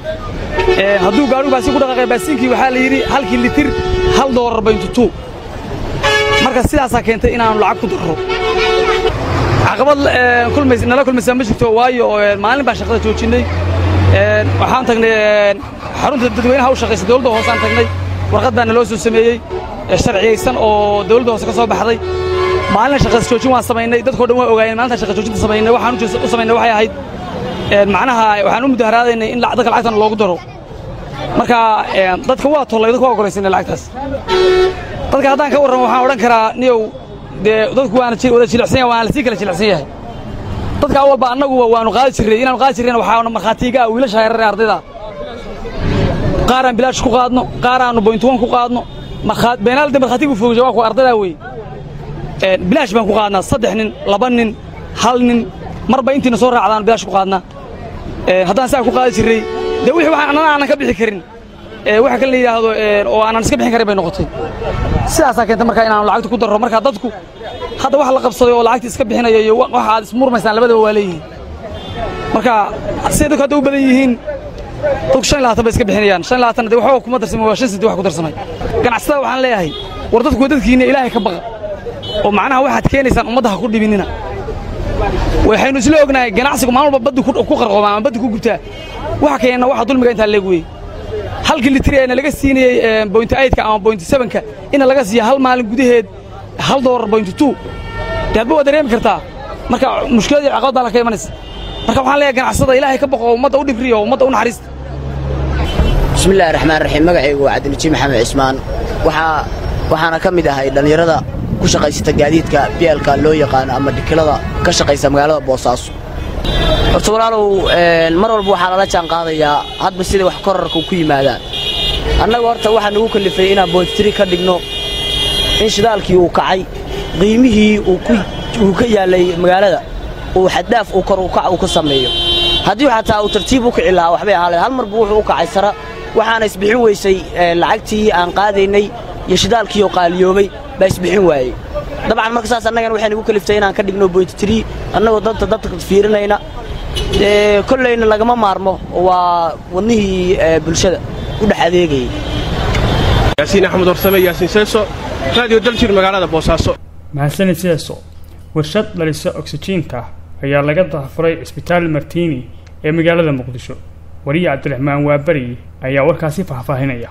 Speaker 15: hadduu gaadhigu baasiin ku dhaqaaqaya baasiinkii waxaa la yidhi halkii litir hal doolar bayntutuu marka sidaasaa keentay inaannu lacag ku darro caqabad nala kulmaysaa ma jirto waayo maalin baan shaqada joojinnay waxaan tagnay xarunta dadweynaha u shaqaysa dawladda hoosaan tagnay warqad baa naloo soo sameeyey sharciyaysan oo dawladda hoose ka soo baxday maalina shaqas joojin waan samaynay dadkoo dhan waa ogaayeen maalintaan shaqa joojinta samaynay waxaan u samaynay waxay ahayd macnaha waxaan u mudaharaadaynay in dadka lacagtan loogu daro marka dadka waa tollay dadka waa ogolaysannay lacagtaas dadka haddaan ka warramo waxaan odhan karaa niyow dee dadku waana wada jilicsan yahay waana lasii kala jilicsan yahay dadka awalba annaguba waanu qaadi jirray inaanu qaadi jirrayna waxaana markhaatiiga ah wiilasha yarare ardayda qaaraan bilaash ku qaadno qaaraannu boyntuwan ku qaadno beenaalde markhaatigu foogja waa kuwa ardaydaa wey bilaash baan ku qaadnaa saddex nin laba nin hal nin marba intiina soo raacdaan bilaash ku qaadnaa haddaan saa ku qaadi jirray dee wixii waxaan annana aanan ka bixi karin waxa kale la yidhaahdo oo aanan iska bixin karin bay noqotay sidaasaa keentay markaa inaanu lacagta ku darro markaa dadku hadda wax la qabsaday oo lacagta iska bixinaya iyo waxa aad ismurmaysaan labadaba waa leeyihiin marka siday dadku hadda u badan yihiin dadku shan iyo labaatan bay iska bixinayaan shan iyo labaatan dee waxba kuma darsamay waa shan senti wax ku darsamay ganacsatada waxaan leeyahay war dadku waa dadkiinna ilaahay ka baqa oo macnaha waxaad keenaysaan ummadda ha ku dhibinina waxaynu isla ognahay ganacsigu maalin walba baddi ku qarqooma ama baddi ku gubtaa waxa keenna waxa dulmiga intaa leeg weeye halkii litir eena laga siinayey bointi aydka ama bointi sebanka ina laga siiya hal maalin gudaheed hal doolar bointi tuu dee hadba waa dareemi kartaa marka mushkiladii caqabad baa la ka imanaysa marka waxaan leeyahay ganacsada ilaahay ka baqo oo ummadda u dhibriyo oo ummadda u naxariista
Speaker 16: bismillahi raxmaan raxiim magacaygu waa cabdiliji maxamed cismaan waxaa waxaana ka mid ahay dhallinyarada ku shaqaysata gaadiidka bielka loo yaqaano ama dhikilada ka shaqaysa magaalada boosaaso horta walaalow mar walba waxaa lala jaan qaadayaa hadba sida wax korarka ku yimaadaan annaga horta waxaa nagu kalifay inaan boodtiri ka dhigno in shidaalkii uu kacay qiimihii uu ka yaallay magaalada uu xaddaaf uu kor ukac uu ka sameeyo haddii xataa uu tartiib u kici lahaa waxbay ahaa hal marbu wuxuu u kacay sara waxaana isbixin weysay lacagtii aan qaadaynay iyo shidaalkii oo qaaliyoobay baa isbixin waayey dabcan marka saas annagana waxay nagu kaliftay inaan ka dhigno boydtiri annagoo danta dadka fiirinayna kollayna lagama maarmo waa wadnihii bulshada u dhex adeegayay
Speaker 11: yaasiin axmed warsame yaasiin seeso raadiyo daljir magaalada boosaaso
Speaker 1: mahadsanid sidaasoo warshad dhalisa oksijiinta ayaa laga dahafuray cisbitaal martiini ee magaalada muqdisho wariye cabdiraxmaan waaberi ayaa warkaasi faahfaahinaya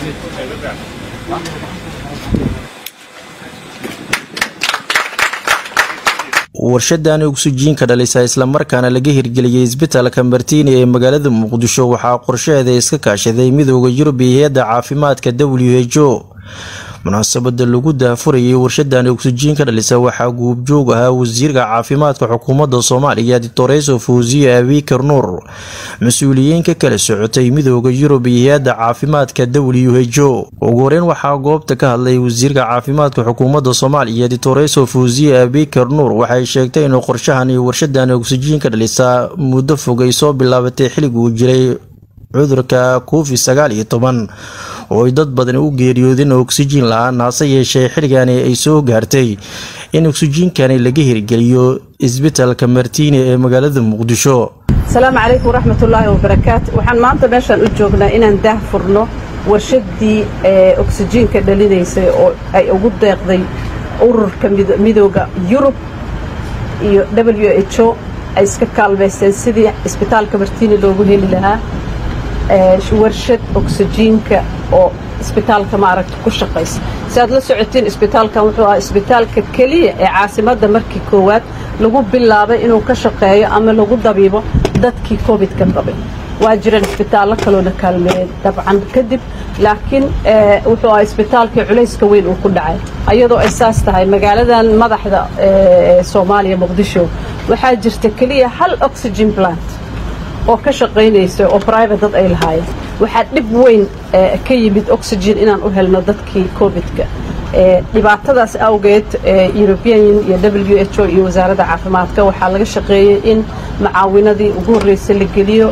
Speaker 17: warshadan ogsijiinka dhalisa islamarkaana laga hirgeliyey isbitaalka martiini ee magaalada muqdisho waxaa qorshaheeda iska kaashaday midooda yurub iyo hay-adda caafimaadka w h o munaasabada lagu daafurayay warshadan ogsijiinka dhalisa waxaa guubjoog ahaa wasiirka caafimaadka xukuumadda soomaaliya dictoreso fawsiye abikar nuur mas-uuliyiin ka kala socotay midooda yurub iyo hay-adda caafimaadka w h o ugu horeyn waxaa goobta ka hadlay wasiirka caafimaadka xukuumadda soomaaliya dictoreso fawsiye abikar nuur waxay sheegtay inuu qorshahan iyo warshadan ogsijiinka dhalisa muddo fog ay soo bilaabatay xillig uu jiray cudurka covid sagaal iyo toban oo ay dad badan u geeriyoodeen oksijiin la-aan hase yeeshee xilligani ay soo gaartay in oksijiinkani laga hirgeliyo isbitaalka martiini ee magaalada muqdisho
Speaker 18: asalaamu calaykum waraxmatullaahi wabarakaatu waxaan maanta meeshaan u joognaa inaan daah furno warshaddii oksijiinka dhalinaysay oo ay ugu deeqday ururka midooda yurub iyo w h o ay iska kaalmaysteen sidii isbitaalka martiini loogu heli lahaa warshad oksijiinka oo isbitaalka maaragta ku shaqaysa si aad la socotiin isbitaalkan wuxuu ahaa isbitaalka keliya ee caasimadda markii koowaad lagu bilaabay inuu ka shaqeeyo ama lagu dabiibo dadkii covid-ka qabay waa jiraan isbitaallo kaloona kaalmeeyey dabcan kadib laakiin wuxuu ahaa isbitaalkii culayska weyn uu ku dhacay ayadoo ay saas tahay magaaladan madaxda soomaaliya muqdisho waxaa jirta keliya hal oxygen plant oo ka shaqaynaysa oo private dad ay lahaayeen waxaa dhib weyn ka yimid oxygen inaan u helno dadkii covid-ka dhibaatadaas awgeed european iyo w h o iyo wasaaradda caafimaadka waxaa laga shaqeeyey in macaawinadii ugu horreysay la geliyo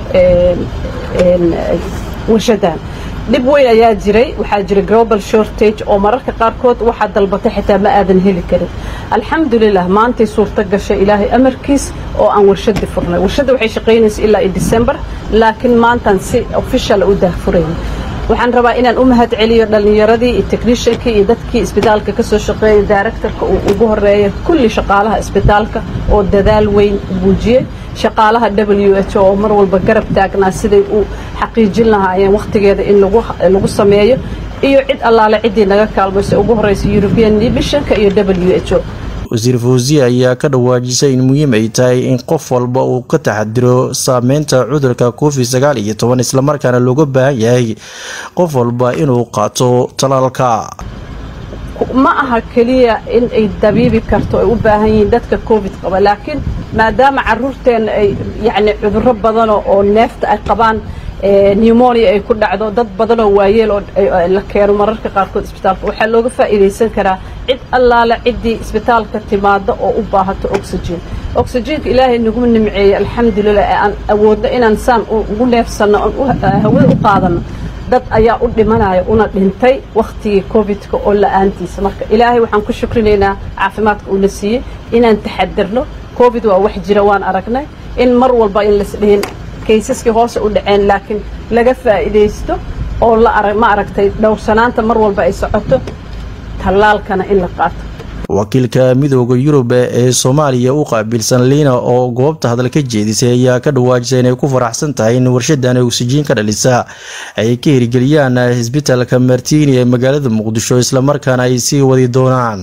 Speaker 18: warshadan dhib weyn ayaa jiray waxaa jira global shortage oo mararka qaarkood waxaa dalbatay xitaa ma aadan heli karin alxamdulilah maantay suurto gashay ilaahay amarkiis oo aan warshadii furnay warshadda waxay shaqaynaysa ilaa i december laakiin maantaan si official u daahfurayna waxaan rabaa inaan u mahad celiyo dhallinyaradii iyo technishankii iyo dadkii isbitaalka ka soo shaqeeyay directorka uu ugu horeeya kulli shaqaalaha isbitaalka oo dadaal weyn muujiyey shaqaalaha w h o oo mar walba garab taagnaa siday u xaqiijin lahaayeen wakhtigeeda in lagu sameeyo iyo cid allaale ciddii naga kaalmayso ugu horreysa european divisionka iyo w h o
Speaker 17: wasiir fawsiye ayaa ka dhawaajisay in muhiim ay tahay in qof walba uu ka taxadiro saameynta cudurka covid sagaal iyo toban islamarkaana looga baahan yahay qof walba inuu qaato talaalka
Speaker 18: ma aha keliya in ay dabiibi karto ay u baahan yihiin dadka covid qaba laakiin maadaama caruurteenna ay yacni cudurro badano oo neefta ay qabaan pneumonia ay ku dhacdo dad badanoo waayeel oo la keeno mararka qaarkood isbitaalka waxaa looga faa'iidaysan karaa cid allaale ciddii isbitaalka timaada oo u baahato oxygen oxygenka ilaahay nagu nimceeyey alxamdulilah ee aan awoodno inaan saan ugu neefsanno oon hawada u qaadanno dad ayaa u dhimanaya una dhintay wakhtigii covid-ka oo la-aantiisa marka ilaahay waxaan ku shukrinaynaa caafimaadka uuna siiyey inaan taxadirno covid waa wax jira waan aragnay in mar walba in laisdhihin kaysaskii hoose u dhaceen laakiin laga faa'iidaysto oo ma aragtay dhowrsanaanta mar walba ay socoto tallaalkana in la qaato
Speaker 17: wakiilka midooda yurub ee soomaaliya u qaabilsan liina oo goobta hadal ka jeedisay ayaa ka dhawaajisay inay ku faraxsan tahay in warshadan oksijiin ka dhalisa ay ka hirgeliyaan isbitaalka martiini ee magaalada muqdisho islamarkaana ay sii wadi doonaan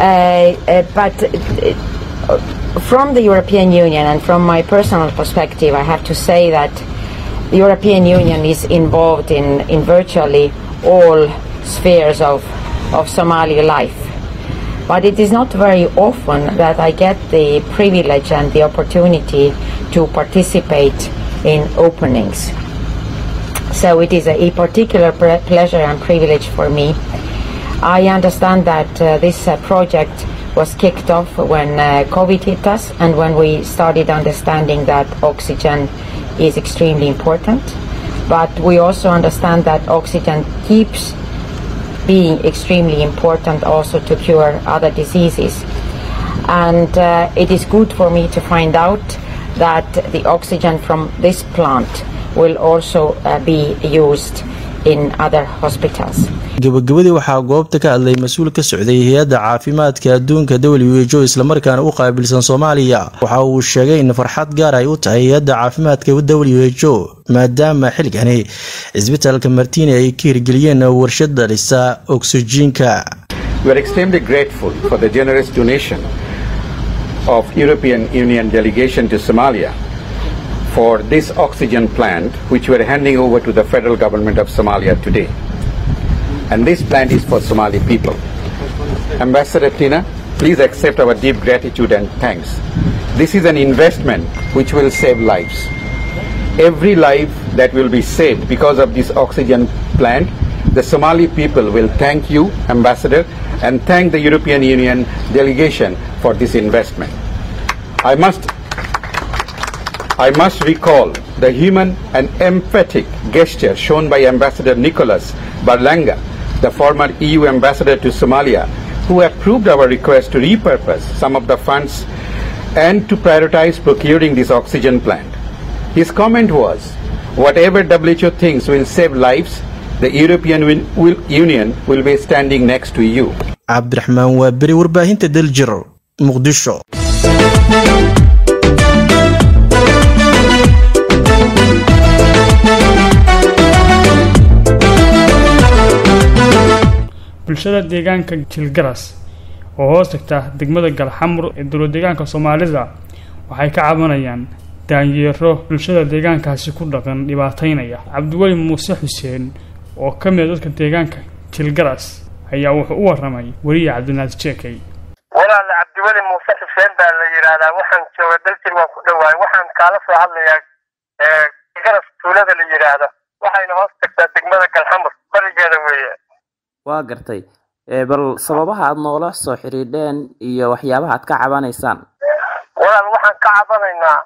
Speaker 19: From the European Union and from my personal perspective, I have to say that the European Union is involved in, in virtually all spheres of, of Somali life. But it is not very often that I get the privilege and the opportunity to participate in openings. So it is a, a particular pre- pleasure and privilege for me. I understand that uh, this uh, project was kicked off when uh, COVID hit us and when we started understanding that oxygen is extremely important. But we also understand that oxygen keeps being extremely important also to cure other diseases. And uh, it is good for me to find out that the oxygen from this plant will also uh, be used in other hospitals.
Speaker 17: gabagabadii waxaa goobta ka hadlay mas-uul ka socday hay-adda caafimaadka adduunka w h o islamarkaana u qaabilsan soomaaliya waxa uu sheegay in farxad gaar ay u tahay hay-adda caafimaadka w h o maadaama xilligani cisbitaalka martiini ay ka hirgeliyeen warshad dhalisa oksijiinka
Speaker 20: We are extremely grateful for the generous donation of European Union delegation to Somalia for this oxygen plant which we are handing over to the federal government of Somalia today. And this plant is for Somali people. Ambassador Tina, please accept our deep gratitude and thanks. This is an investment which will save lives. Every life that will be saved because of this oxygen plant, the Somali people will thank you, Ambassador, and thank the European Union delegation for this investment. I must I must recall the human and emphatic gesture shown by Ambassador Nicholas Barlanga, the former EU ambassador to Somalia, who approved our request to repurpose some of the funds and to prioritize procuring this oxygen plant. His comment was, whatever WHO thinks will save lives, the European Win- will- Union will be standing next to you.
Speaker 17: cabdiraxmaan waa beri warbaahinta daljir muqdisho
Speaker 1: bulshada deegaanka jilgaras oo hoos tagta degmada galxamur ee dowlad deegaanka soomaalida waxay ka cabanayaan daanyeero bulshada deegaankaasi ku dhaqan dhibaataynaya cabdiweli muuse xuseen oo ka mid a dadka deegaanka jilgaras ayaa wuxuu u waramay weliya cabdinaas jeekay
Speaker 21: walaal cabdiweli muuse xuseen baa la yidhaahdaa waxaan jooga daljir waan ku dhowaay waxaan kaala soo hadlayaa garas tuulada la yidhaahdo waxayna hoos tagtaa degmada galxamur barigeeda weeye
Speaker 22: waa gartay ee bal sababaha aad noola soo xidhiidheen iyo waxyaabaha aad ka cabanaysaan
Speaker 21: walaal waxaan ka cabanaynaa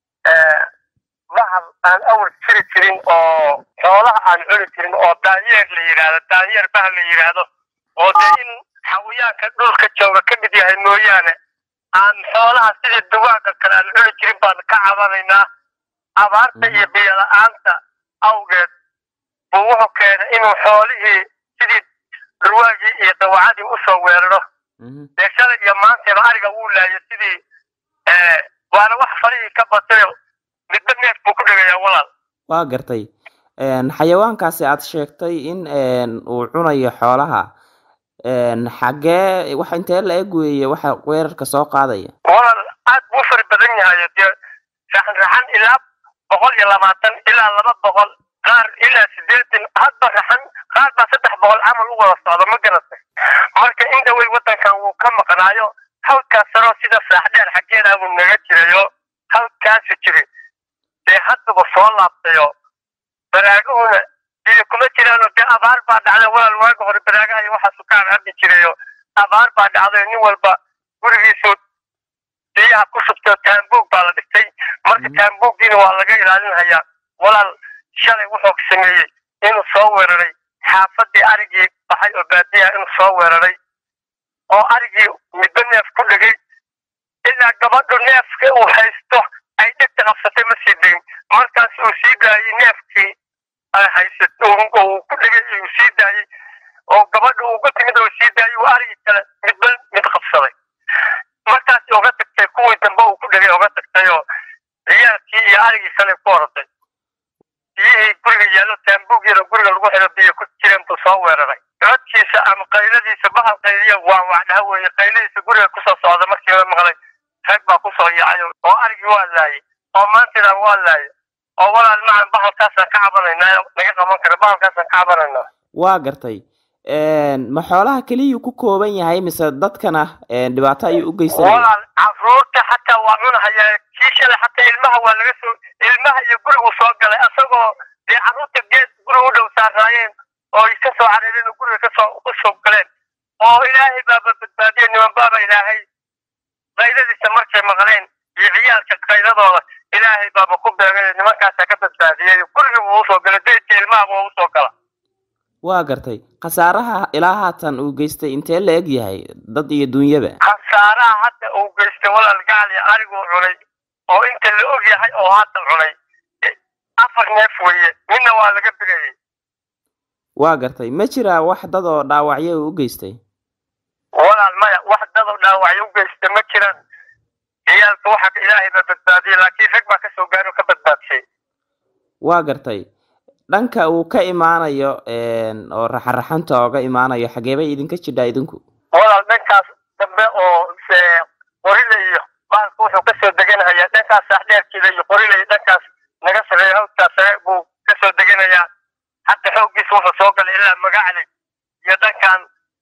Speaker 21: bahal aan awal jiri jirin oo xoolaha aan cuni jirin oo daanyeer la yidhaahdo daanyeer bahal la yidhaahdo oo dee in xawayaanka dhulka jooga ka mid yahay mooyaane aan xoolaha sidii dugaagga kale aan cuni jirin baan ka cabanaynaa abaarta iyo biyo la-aanta awgeed buu wuxuu keenay inuu xoolihii sidii durwaagii iyo dawacadii usoo weeraro dee shalay iyo maantayba ariga wuu laayay sidii waana wax farihii ka batayo midba neef buu ku dhegayaa walaal
Speaker 22: waa gartay een, xayawaankaasi aad sheegtay in een, uu cunayo xoolaha een, xaggee wax intee la eg weeye waxa weerarka soo qaadaya
Speaker 21: walaal aad buu u fara badan yahay dee raxan raxan ilaa boqol iyo labaatan ilaa laba boqol qaar ilaa sideetan hadba raxan qaar baa saddex boqol camal u wada socda ma garatay marka in dhawey waddankan wuu ka maqnaayo halkaas saroo sida saaxdheer xaggeeda buu naga jirayo halkaasu jiri dee haddaba soo laabtayo baraaguhuna biyo kuma jiraano dee abaar baa dhacday walaal waaga hore baraagaha iyo waxaasu kaan haddi jirayo abaar baa dhacday nin walba gurigiisu biyaha ku shubtay taambuug baa la dhigtay marka taambuuggiina waa laga ilaalinhayaa walaal shalay wuxuu sameeyey inuu soo weeraray xaafadii arigii baxay oo baadiyaha inuu soo weeraray oo arigii midba neef ku dhegay ilaa gabadhu neefka uu haysto ay dhegta qabsatay ma sii degin markaas uu sii daayey neefkii ay haysat uu ku dhegay uu sii daayey oo gabadhu ugu timid oo sii daayey uu arigii kale midba mid qabsaday markaas uga tagtay kuwii dambe uu ku dhegay uga tagtay oo ciyaalkii iyo arigii kale ku orday biyihii guriga yaallo taambuugiina guriga lagu xiro biyo ku jireen buu soo weeraray codkiisa ama qayladiisa bahal qayliya waa wacdhaha weeye qayladiisa guriga kusoo socda markii la maqlay rag baa kusoo yaacay oo arigii waa laayay oo maantidan waa laayay oo walaal macan bahalkaasaan ka cabanaynaa naga qaban kara bahalkaasaan ka cabanaynaa
Speaker 22: waa gartay een, ma xoolaha keliyuu ku kooban yahay mise dadkana een, dhibaato ayuu u geysanaya
Speaker 21: walaal caruurta xataa waa cunahayaa kii shalay xataa ilmaha waa laga soo ilmaha iyo gurigu soo galay asagoo dee carruurta geed guriga u dhow saaraayeen oo ay ka soo careereen oo guriga kasoo u soo galeen oo ilaahay baaba badbaadiyey niman baaba ilaahay qaydadiisa markay maqleen iyo ciyaalka qaydadooda ilaahay baaba ku beegay nimankaasaa ka badbaadiyey gurigii buu usoo galay deydka ilmaha buu usoo gala
Speaker 22: waa gartay khasaaraha ilaa haatan uu geystay intee la eg yahay dad iyo duunyaba
Speaker 21: khasaaraha hadda uu geystay walaal gacal iyo ariguu cunay oo inta la og yahay oo hadda cunay afar neef weeye midna waa laga bireeyey
Speaker 22: waa gartay ma jiraa wax dad oo dhaawacyo uu u geystay
Speaker 21: walaal maya wax dadoo dhaawacyo u geystay ma jiraan ciyaalka waxa ilaahay baa badbaadiyey laakiin rag baa kasoo gaari oo ka badbaadshay
Speaker 22: waa gartay dhanka uu ka imaanayo oo raxaraxanta ooga imaanayo xageebay idinka jidhaa idinku
Speaker 21: walaal dhankaas dambe oo qorile iyo baalka wuxuu kasoo deganhayaa dhankaas saaxdheerkeeda iyo qorile iyo dhankaas naga sareeya hawdkaas sare buu kasoo deganayaa hadda xooggiisa wuxuu soo galay ilaa magacli iyo dhankan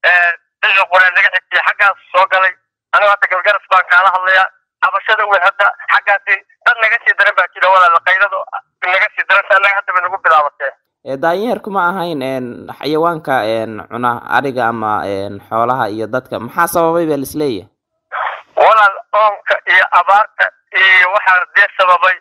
Speaker 21: xilli qoreen naga xigtiya xaggaas soo galay anigu hadda galgaras baan kaala hadlayaa cabashada wey hadda xaggaasi dad naga sii daran baa jira walaal qaydadu naga sii daran annaga hadda bay nagu bilaabatee
Speaker 22: daanyeerku ma ahayn xayawaanka cuna ariga ama xoolaha iyo dadka maxaa sababay baa lisleeyahay
Speaker 21: walaal oonka iyo abaarta iyo waxaa dee sababay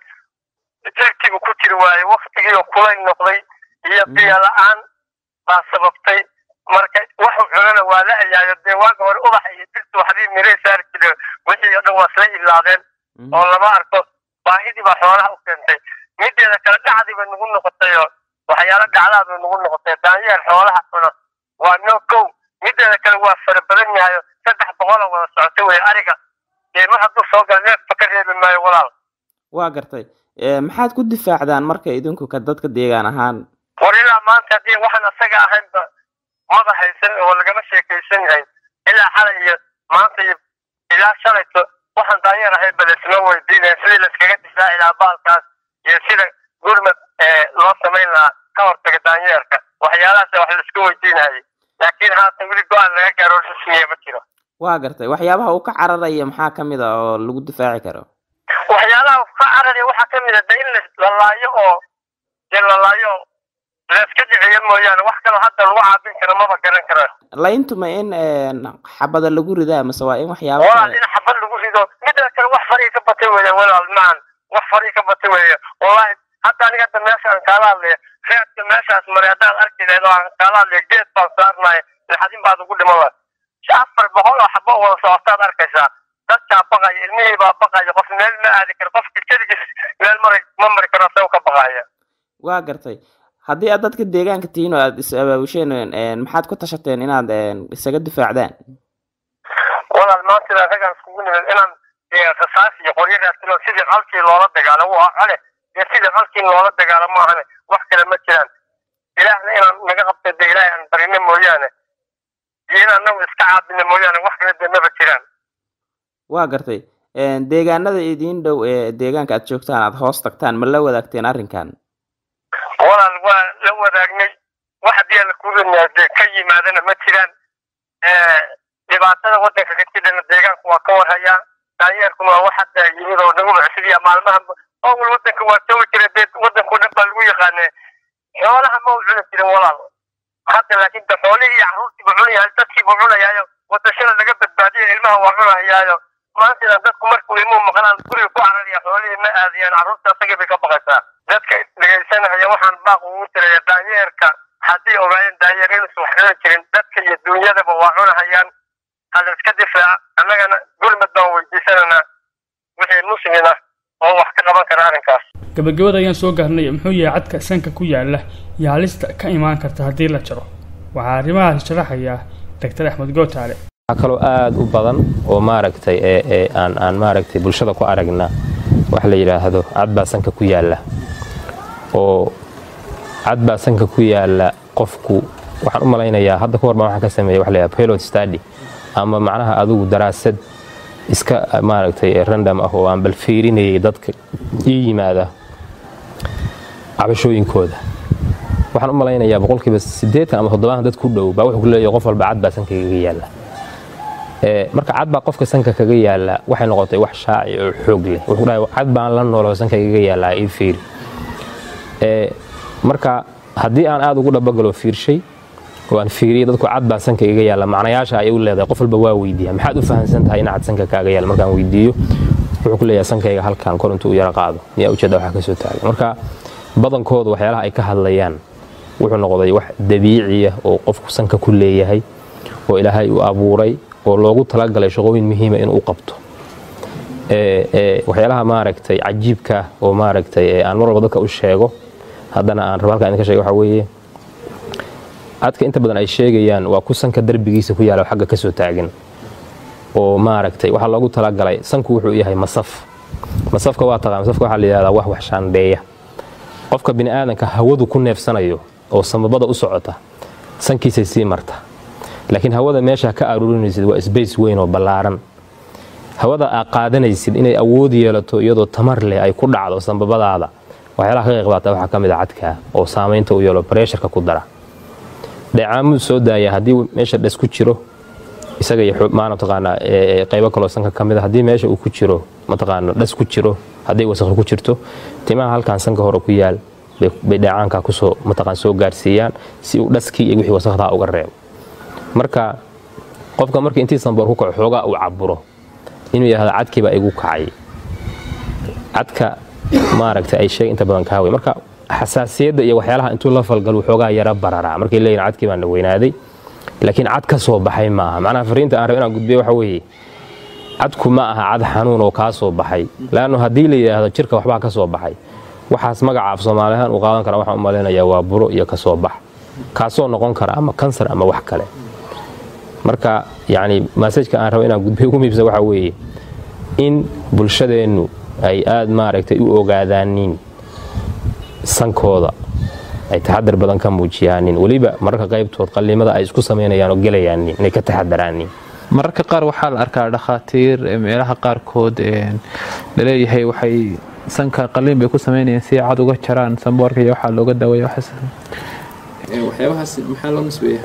Speaker 21: jirkiibu ku jiri waaye waktigiioo kulayl noqday iyo biyo la-aan baa sababtay marka waxu cunana waa la ayaayo dee waaga hore ubaxa iyo dirtu waxbii mirey saari jire wixii o dhan waa isla ilaadeen oo lama arko baahidii baa xoolaha u keentay mideeda kale dhacdii bay nagu noqotayoo waxyaalo dhacdaa bay nagu noqotay daanyeer xoolaha cuna waa no kow mideeda kale waa fara badan yahayo saddex boqoloo wada socota wey ariga dee mar hadduu soo gala neefba ka reebi maayo walaal
Speaker 22: waa gartay maxaad ku difaacdaan marka idinku ka dadka deegaan ahaan
Speaker 21: war ilaa maanta haddii waxaan asaga ahaynba maba haysan oo lagama sheekaysan yahay ilaa xalay iyo maanta iyo ilaa shalayto waxaan daanyeer ahayn ba laisma weydiinaya sidii layskaga difaaci lahaa baalkaas iyo sida gurmad loo samayn lahaa ka hortaga daanyeerka waxyaalahaas wax laisku weydiinayay laakiin haatan weli go-aan laga gaaro rasmiya ma jiro
Speaker 22: waa gartay waxyaabaha uu ka cararaya maxaa ka mid a oo lagu difaaci karo
Speaker 21: waxyaalaha ka cararaya waxaa ka mid a de in lalaayo oo dee lalaayo layska dhiciyo mooyaane wax kaloo hadda lagu caabin karo maba garan karo
Speaker 22: layntuma in xabada lagu ridaa mase waa in waxyaaba
Speaker 21: walaal in xabad lagu rido midda kale wax farii ka batay weeye walaal maan wax farii ka batay weeye wallahi hadda aniga hadda meesha aan kaala hadlaya reedka meeshaas maray haddaad arki lahayd oo aan kaala hadlaya geed baan saarnaya naxadin baad ugu dhiman lahay afar boqol oo xabo wada socotaad arkaysaa dadkaa baqaya ilmihii baa baqaya qof meel ma aadi karo qofka keligiis meel mari ma mari karo asagoo ka baqaya
Speaker 22: waa gartay haddii aad dadka deegaanka tihiin oo aad is abaabusheen maxaad ku tashateen inaad isaga difaacdaan
Speaker 21: walaal maanta inaan raggaan iskugu nimid inaan rasaas iyo qoryo raasino sidii qalkii loola dagaalamo waa cale iyo sidii qalkii loola dagaalamo ahane wax kale ma jiraan ilaahna inaan naga qabta de ilaahay aan barino mooyaane iyo in anagu iska caabino mooyaane wax kale de maba jiraan
Speaker 22: waa gartay deegaanada idiin dhow ee deegaanka aad joogtaan aad hoos tagtaan ma la wadaagteen arrinkan
Speaker 21: walaal waa la wadaagnay wax haddii aan kurinaa dee ka yimaadana ma jiraan dhibaatada waddanka ka jirana deegaanku waa ka warhayaa daanyeerkuna waa wax hadda yimid oo nagu mucsidiya maalmaha awal waddanka waa joogi jira dee waddanku dhan baa lagu yaqaane xoolaha ma u cuni jirin walaal hadda laakiin de xoolihii iyo carruurtiibu cunayahay dadkiibu cunayaayo wadashada laga badbaadiyo ilmaha waa cunahayaayo maantana dadku markuu ilmuhu maqlaan guriga ku cararaya xoolihii ma aadiyaan carruurta asagii bay ka baqaysaa dadka dhegaysanaya waxaan baaq ugu tiraya daanyeerka haddii ogaayeen daanyeer inuusan wax cuni jirin dadka iyo duunyadaba waa cunahayaan hala iska difaaca annagana gurmad baan weydiisananaa wixii muslim ah oo wax ka qaban kara arrinkaas
Speaker 1: gabagabada ayaan soo gaarnay muxuu yahay cadka sanka ku yaala iyo halista ka imaan karta haddii la jaro waxaa arrimahaas sharaxaya doctor axmed gootaale
Speaker 2: waxaa kaloo aada u badan oo maaragtay ee aan aan maaragtay bulshada ku aragna wax la yidhaahdo cad baa sanka ku yaalla oo cad baa sanka ku yaalla qofku waxaan u malaynayaa hadda ka hor baan waxaan ka sameeyay wax la yidhahdo pilot study ama macnaha adigu daraasad iska maaragtay random ah oo aan bal fiirinayay dadka ii yimaada cabashooyinkooda waxaan u malaynayaa boqolkiiba siddeetan ama toddobaatan dad ku dhow baa wuxuu ku leeyahay qof walba cad baa sankaygaga yaalla marka cad baa qofka sanka kaga yaala waxay noqotay wax shaaci oo xoog leh wuxuu dhahay cad baan la nooloo sanka igaga yaallaa ii fiiri marka haddii aan aad ugu dhabagalo fiirshay oo aan fiiriyey dadku cad baa sanka iga yaalla macnayaasha ayay u leedahay qof walba waa weydiiya maxaad u fahamsan tahay in cad sanka kaaga yaalla markaan weydiiyo wuxuu ku leeyahay sankayga halkan kor intuu u yara qaado miyaa ujeeda waxa ka soo taagay marka badankooda waxyaalaha ay ka hadlayaan wuxuu noqday wax dabiiciya oo qofku sanka ku leeyahay oo ilaahay u abuuray oo loogu talagalay shaqooyin muhiima inuu qabto waxyaalaha maaragtay cajiibka oo maaragtay aan mar walba dadka u sheego haddana aan rabo halkaa idinka sheega waxa weeye cadka inta badan ay sheegayaan waa ku sanka darbigiisa ku yaala xagga ka soo taagan oo maaragtay waxaa loogu talagalay sanku wuxuu yahay masaf masafka waa taqaan masafka waxaa la yidhahdaa wax wax shaandheeya qofka bini aadanka hawadu ku neefsanayo oo samabada u socota sankiisay sii marta laakiin hawada meesha ka aruurinaysid waa sbace weyn oo ballaaran hawada aa qaadanaysid inay awood yeelato iyadoo tamar leh ay ku dhacdo sambabadaada waxyaalaha ka qayqbaata waxaa ka mid a cadkaa oo saamaynta u yeelo bareesharka ku dara dheecaamuu soo daaya haddii meesha dhas ku jiro isaga iyo maana mataqaanaa qaybo kaloo sanka ka mid a haddii meesha uu ku jiro mataqaana dhas ku jiro hadday wasakh ku jirto timaha halkan sanka hore ku yaal bay dheecaanka kusoo mataqaan soo gaarsiiyaan si uu dhaskii iyo wixii wasakhdaa uga reebo marka qofka markii intii sanboor ku kaco xoogaa uu caburo inuu yidhahdo cadkiibaa igu kacay cadka maaragtay ay sheeg inta badan kaawey marka xasaasiyadda iyo waxyaalaha intuu la falgalo xoogaa yara bararaa markay leeyihin cadkii baan weynaaday laakiin cad ka soo baxay maaha macnaha fariinta aan rab inaan gudbiyo waxa weeye cadku ma aha cad xanuun oo kaa soo baxay laannu haddii la yidhaahdo jirka waxbaa ka soo baxay waxaas magaca af soomaalihaan uu qaadan kara waxaan u malaynayaa waa buro iyo ka soo bax kaasoo noqon kara ama kansar ama wax kale marka yacni maasajka aan rabo inaan gudbiyo ugu miibsan waxaa weeye in bulshadeennu ay aad maaragtay u ogaadaanin sankooda ay taxadar badan ka muujiyaanin weliba mararka qaybtood qallimada ay isku samaynayaan oo gelayaanin inay ka taxadaraanin
Speaker 3: mararka qaar waxaa la arkaa dhakhaatiir meelaha qaarkood laleeyahay waxay sanka qalliin bay ku samaynayaan si cad uga jaraan samboorka iyo waxaa looga daawaya waxyaabahaas maxaa loo nisbeeya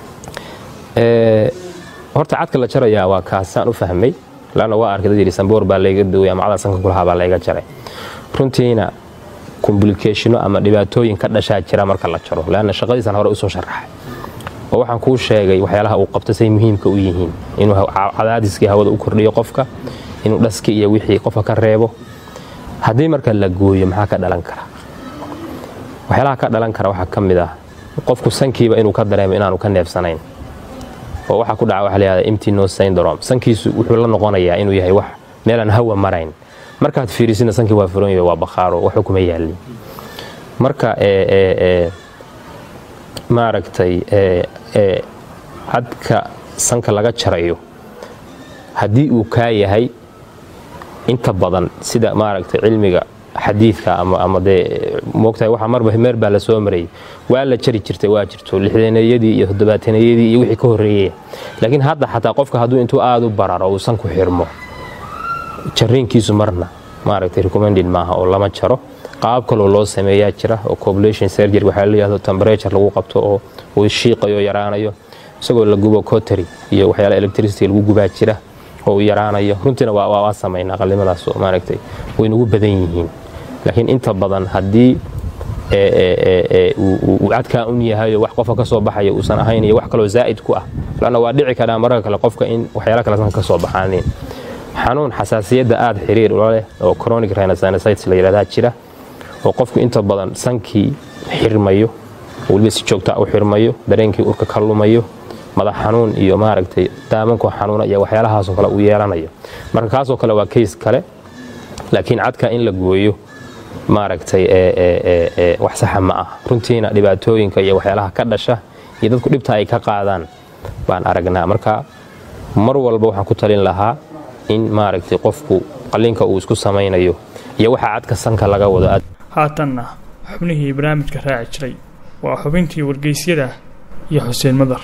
Speaker 2: horta cadka la jarayaa waa kaasaan u fahmay laanna waa arkay dad yidhi samboor baa layga dawaya ama cada sanka kulahaa baa layga jaray runtiina complicationo ama dhibaatooyin ka dhashaa jira marka la jaro laanna shaqadiisan hore usoo sharaxay oo waxaan kuu sheegay waxyaalaha uu qabto say muhiimka u yihiin inuu cadaadiskii hawada u kordhiyo qofka inuu dhaski iyo wixii qofka ka reebo haddii marka la gooyo maxaa ka dhalan kara waxyaalaha ka dhalan kara waxaa ka mid ah qofku sankiiba inuu ka dareemo inaanu ka neefsanayn oo waxaa ku dhaca waxa la yihahda empty nose syndrome sankiisu wuxuu la noqonayaa inuu yahay wax meelaan hawa marayn markaad fiirisidna sankii waa furan yahay waa bakhaaro waxba kuma yaalin marka maaragtay cadka sanka laga jarayo haddii uu kaa yahay inta badan sida maaragtay cilmiga xadiidka ama dee moogtahay waxa marba meer baa la soo marayay waa la jari jirtay waa jirto lixdanayadii iyo toddobaatanayadii iyo wixii ka horreeyey laakiin hadda xataa qofka hadduu intuu aada u bararo uu sanku xirmo jariinkiisu marna maaragtay recommended maaha oo lama jaro qaab kaloo loo sameeyaa jira oo copulation surgery waxaa la yidhahdo temperature lagu qabto oo uu shiiqayo yaraanayo isagoo la gubo cotary iyo waxyaala electricity lagu gubaa jira oo uu yaraanayo runtiina waa waa samaynaa qalimadaas oo maaragtay way nagu badan yihiin laakiin inta badan haddii uu cadkaa un yahayo wax qofka ka soo baxaya uusan ahayn iyo wax kaloo zaa'id ku ah lanna waa dhici karaa mararka kale qofka in waxyaala kale sanka ka soo baxaanin xanuun xasaasiyadda aada xiriir ula leh oo chronic rhinosinusitis la yidhahdaa jira oo qofku inta badan sankii xirmayo weliba si joogta u xirmayo dareenkii urka ka lumayo madax xanuun iyo maaragtay daamanko xanuuna iyo waxyaalahaasoo kale uu yeelanayo marka kaasoo kale waa kays kale laakiin cadka in la gooyo maaragtay wax saxa ma ah runtiina dhibaatooyinka iyo waxyaalaha ka dhasha iyo dadku dhibta ay ka qaadaan baan aragnaa marka mar walba waxaan ku talin lahaa in maaragtay qofku qalliinka uu isku samaynayo iyo waxa cadka sanka laga wado
Speaker 1: haatanna xubnihii barnaamijka raaci jiray waa xubintii wargeysyada iyo xuseen madar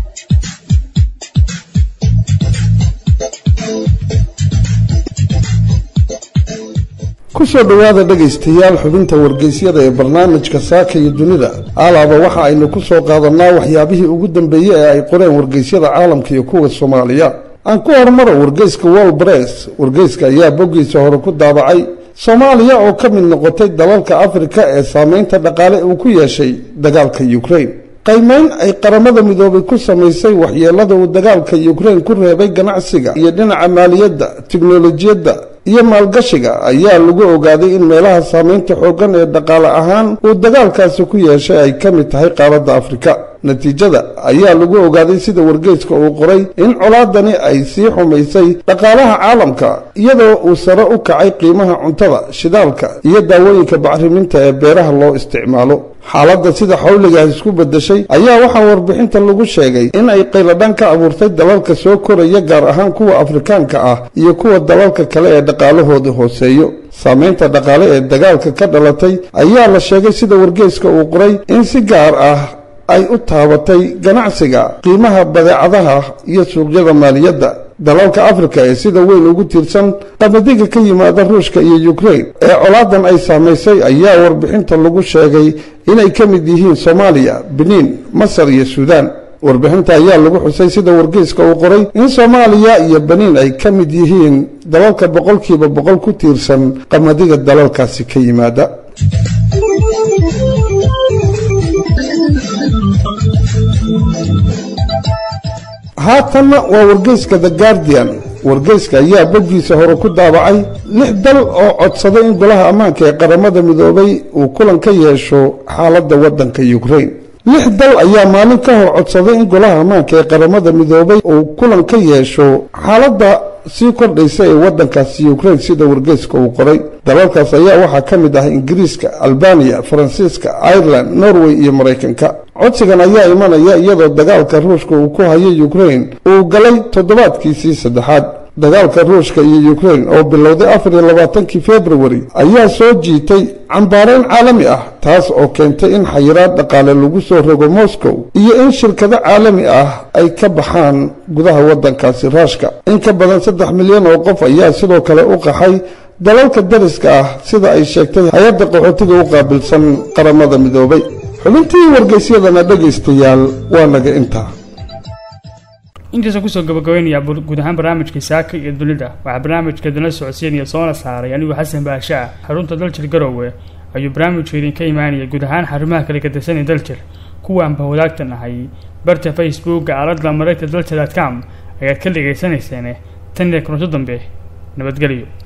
Speaker 5: kusoo dhowaada dhegaystayaal xubinta wargeysyada ee barnaamijka saaka iyo dunida alaaba waxa aynu ku soo qaadannaa waxyaabihii ugu dambeeyey ee ay qoreen wargeysyada caalamka iyo kuwa soomaaliya aan ku horumaro wargeyska world bress wargeyska ayaa boggiisa hore ku daabacay soomaaliya oo ka mid noqotay dalalka afrika ee saameynta dhaqaale uu ku yeeshay dagaalka ukraine qaymeyn ay qaramada midoobay ku samaysay waxyeelada uu dagaalka ukraine ku reebay ganacsiga iyo dhinaca maaliyadda tiknolojiyadda iyo maalgashiga ayaa lagu ogaaday in meelaha saameynta xooggan ee dhaqaale ahaan uu dagaalkaasi ku yeeshay ay ka mid tahay qaaradda afrika natiijada ayaa lagu ogaaday sida wargeyska uu qoray in colaadani ay sii xumaysay dhaqaalaha caalamka iyadoo uu sare u kacay qiimaha cuntada shidaalka iyo daawooyinka bacriminta ee beeraha loo isticmaalo xaaladda sida xawligaah isku beddeshay ayaa waxaa warbixinta lagu sheegay in ay qayladhan ka abuurtay dalalka soo koraya gaar ahaan kuwa afrikaanka ah iyo kuwa dalalka kale ee dhaqaalahooda hooseeyo saameynta dhaqaale ee dagaalka ka dhalatay ayaa la sheegay sida wargeyska uu qoray in si gaar ah ay u taabatay ganacsiga qiimaha badeecadaha iyo suuqyada maaliyadda dalalka afrika ee sida weyn ugu tiirsan qamadiga ka yimaada ruushka iyo ukraine ee colaadan ay saamaysay ayaa warbixinta lagu sheegay inay ka mid yihiin soomaaliya beniin masar iyo suudaan warbixinta ayaa lagu xusay sida wargeyska uu qoray in soomaaliya iyo beniin ay ka mid yihiin dalalka boqolkiiba boqol ku tiirsan qamadiga dalalkaasi ka yimaada haatanna waa wargeyska the guardian wargeyska ayaa boggiisa hore ku daabacay lix dal oo codsaday in golaha ammaanka ee qaramada midoobay uu kulan ka yeesho xaaladda waddanka ukraine lix dal ayaa maalin ka hor codsaday in golaha ammaanka ee qaramada midoobay uu kulan ka yeesho xaaladda sii kordhaysa ee waddankaasi ukraine sida wargeyska uu qoray dalalkaas ayaa waxaa ka mid ah ingiriiska albaniya faransiiska ireland norway iyo maraykanka codsigan ayaa imanaya iyadoo dagaalka ruushka uu ku hayo ukraine uu galay toddobaadkiisii saddexaad dagaalka ruushka iyo ukraine oo bilowday afar iyo labaatankii februari ayaa soo jiitay cambaareyn caalami ah taas oo keentay in xayiraad dhaqaale lagu soo rogo moscow iyo in shirkado caalami ah ay ka baxaan gudaha waddankaasi raashka in ka badan saddex milyan oo qof ayaa sidoo kale u qaxay dalalka dariska ah sida ay sheegtay hay-adda qaxootiga u qaabilsan qaramada midoobay xubintii wargeysyadana dhegaystayaal waa naga intaa
Speaker 1: intaasoo kusoo gabagabeynaya guud ahaan barnaamijka saaka iyo dunida waxaa barnaamijka dala socodsiinaya soona saaray anigoo xasan baasha ah xarunta daljir garowe ayuu barnaamijku idinka imaanaya guud ahaan xarumaha kala gadasanay daljir kuwaanba wadaagta nahay barta facebooka aaladda marayta daljir com ayaad ka dhagaysanayseen tan iyo kulanto dambe nabadgelyo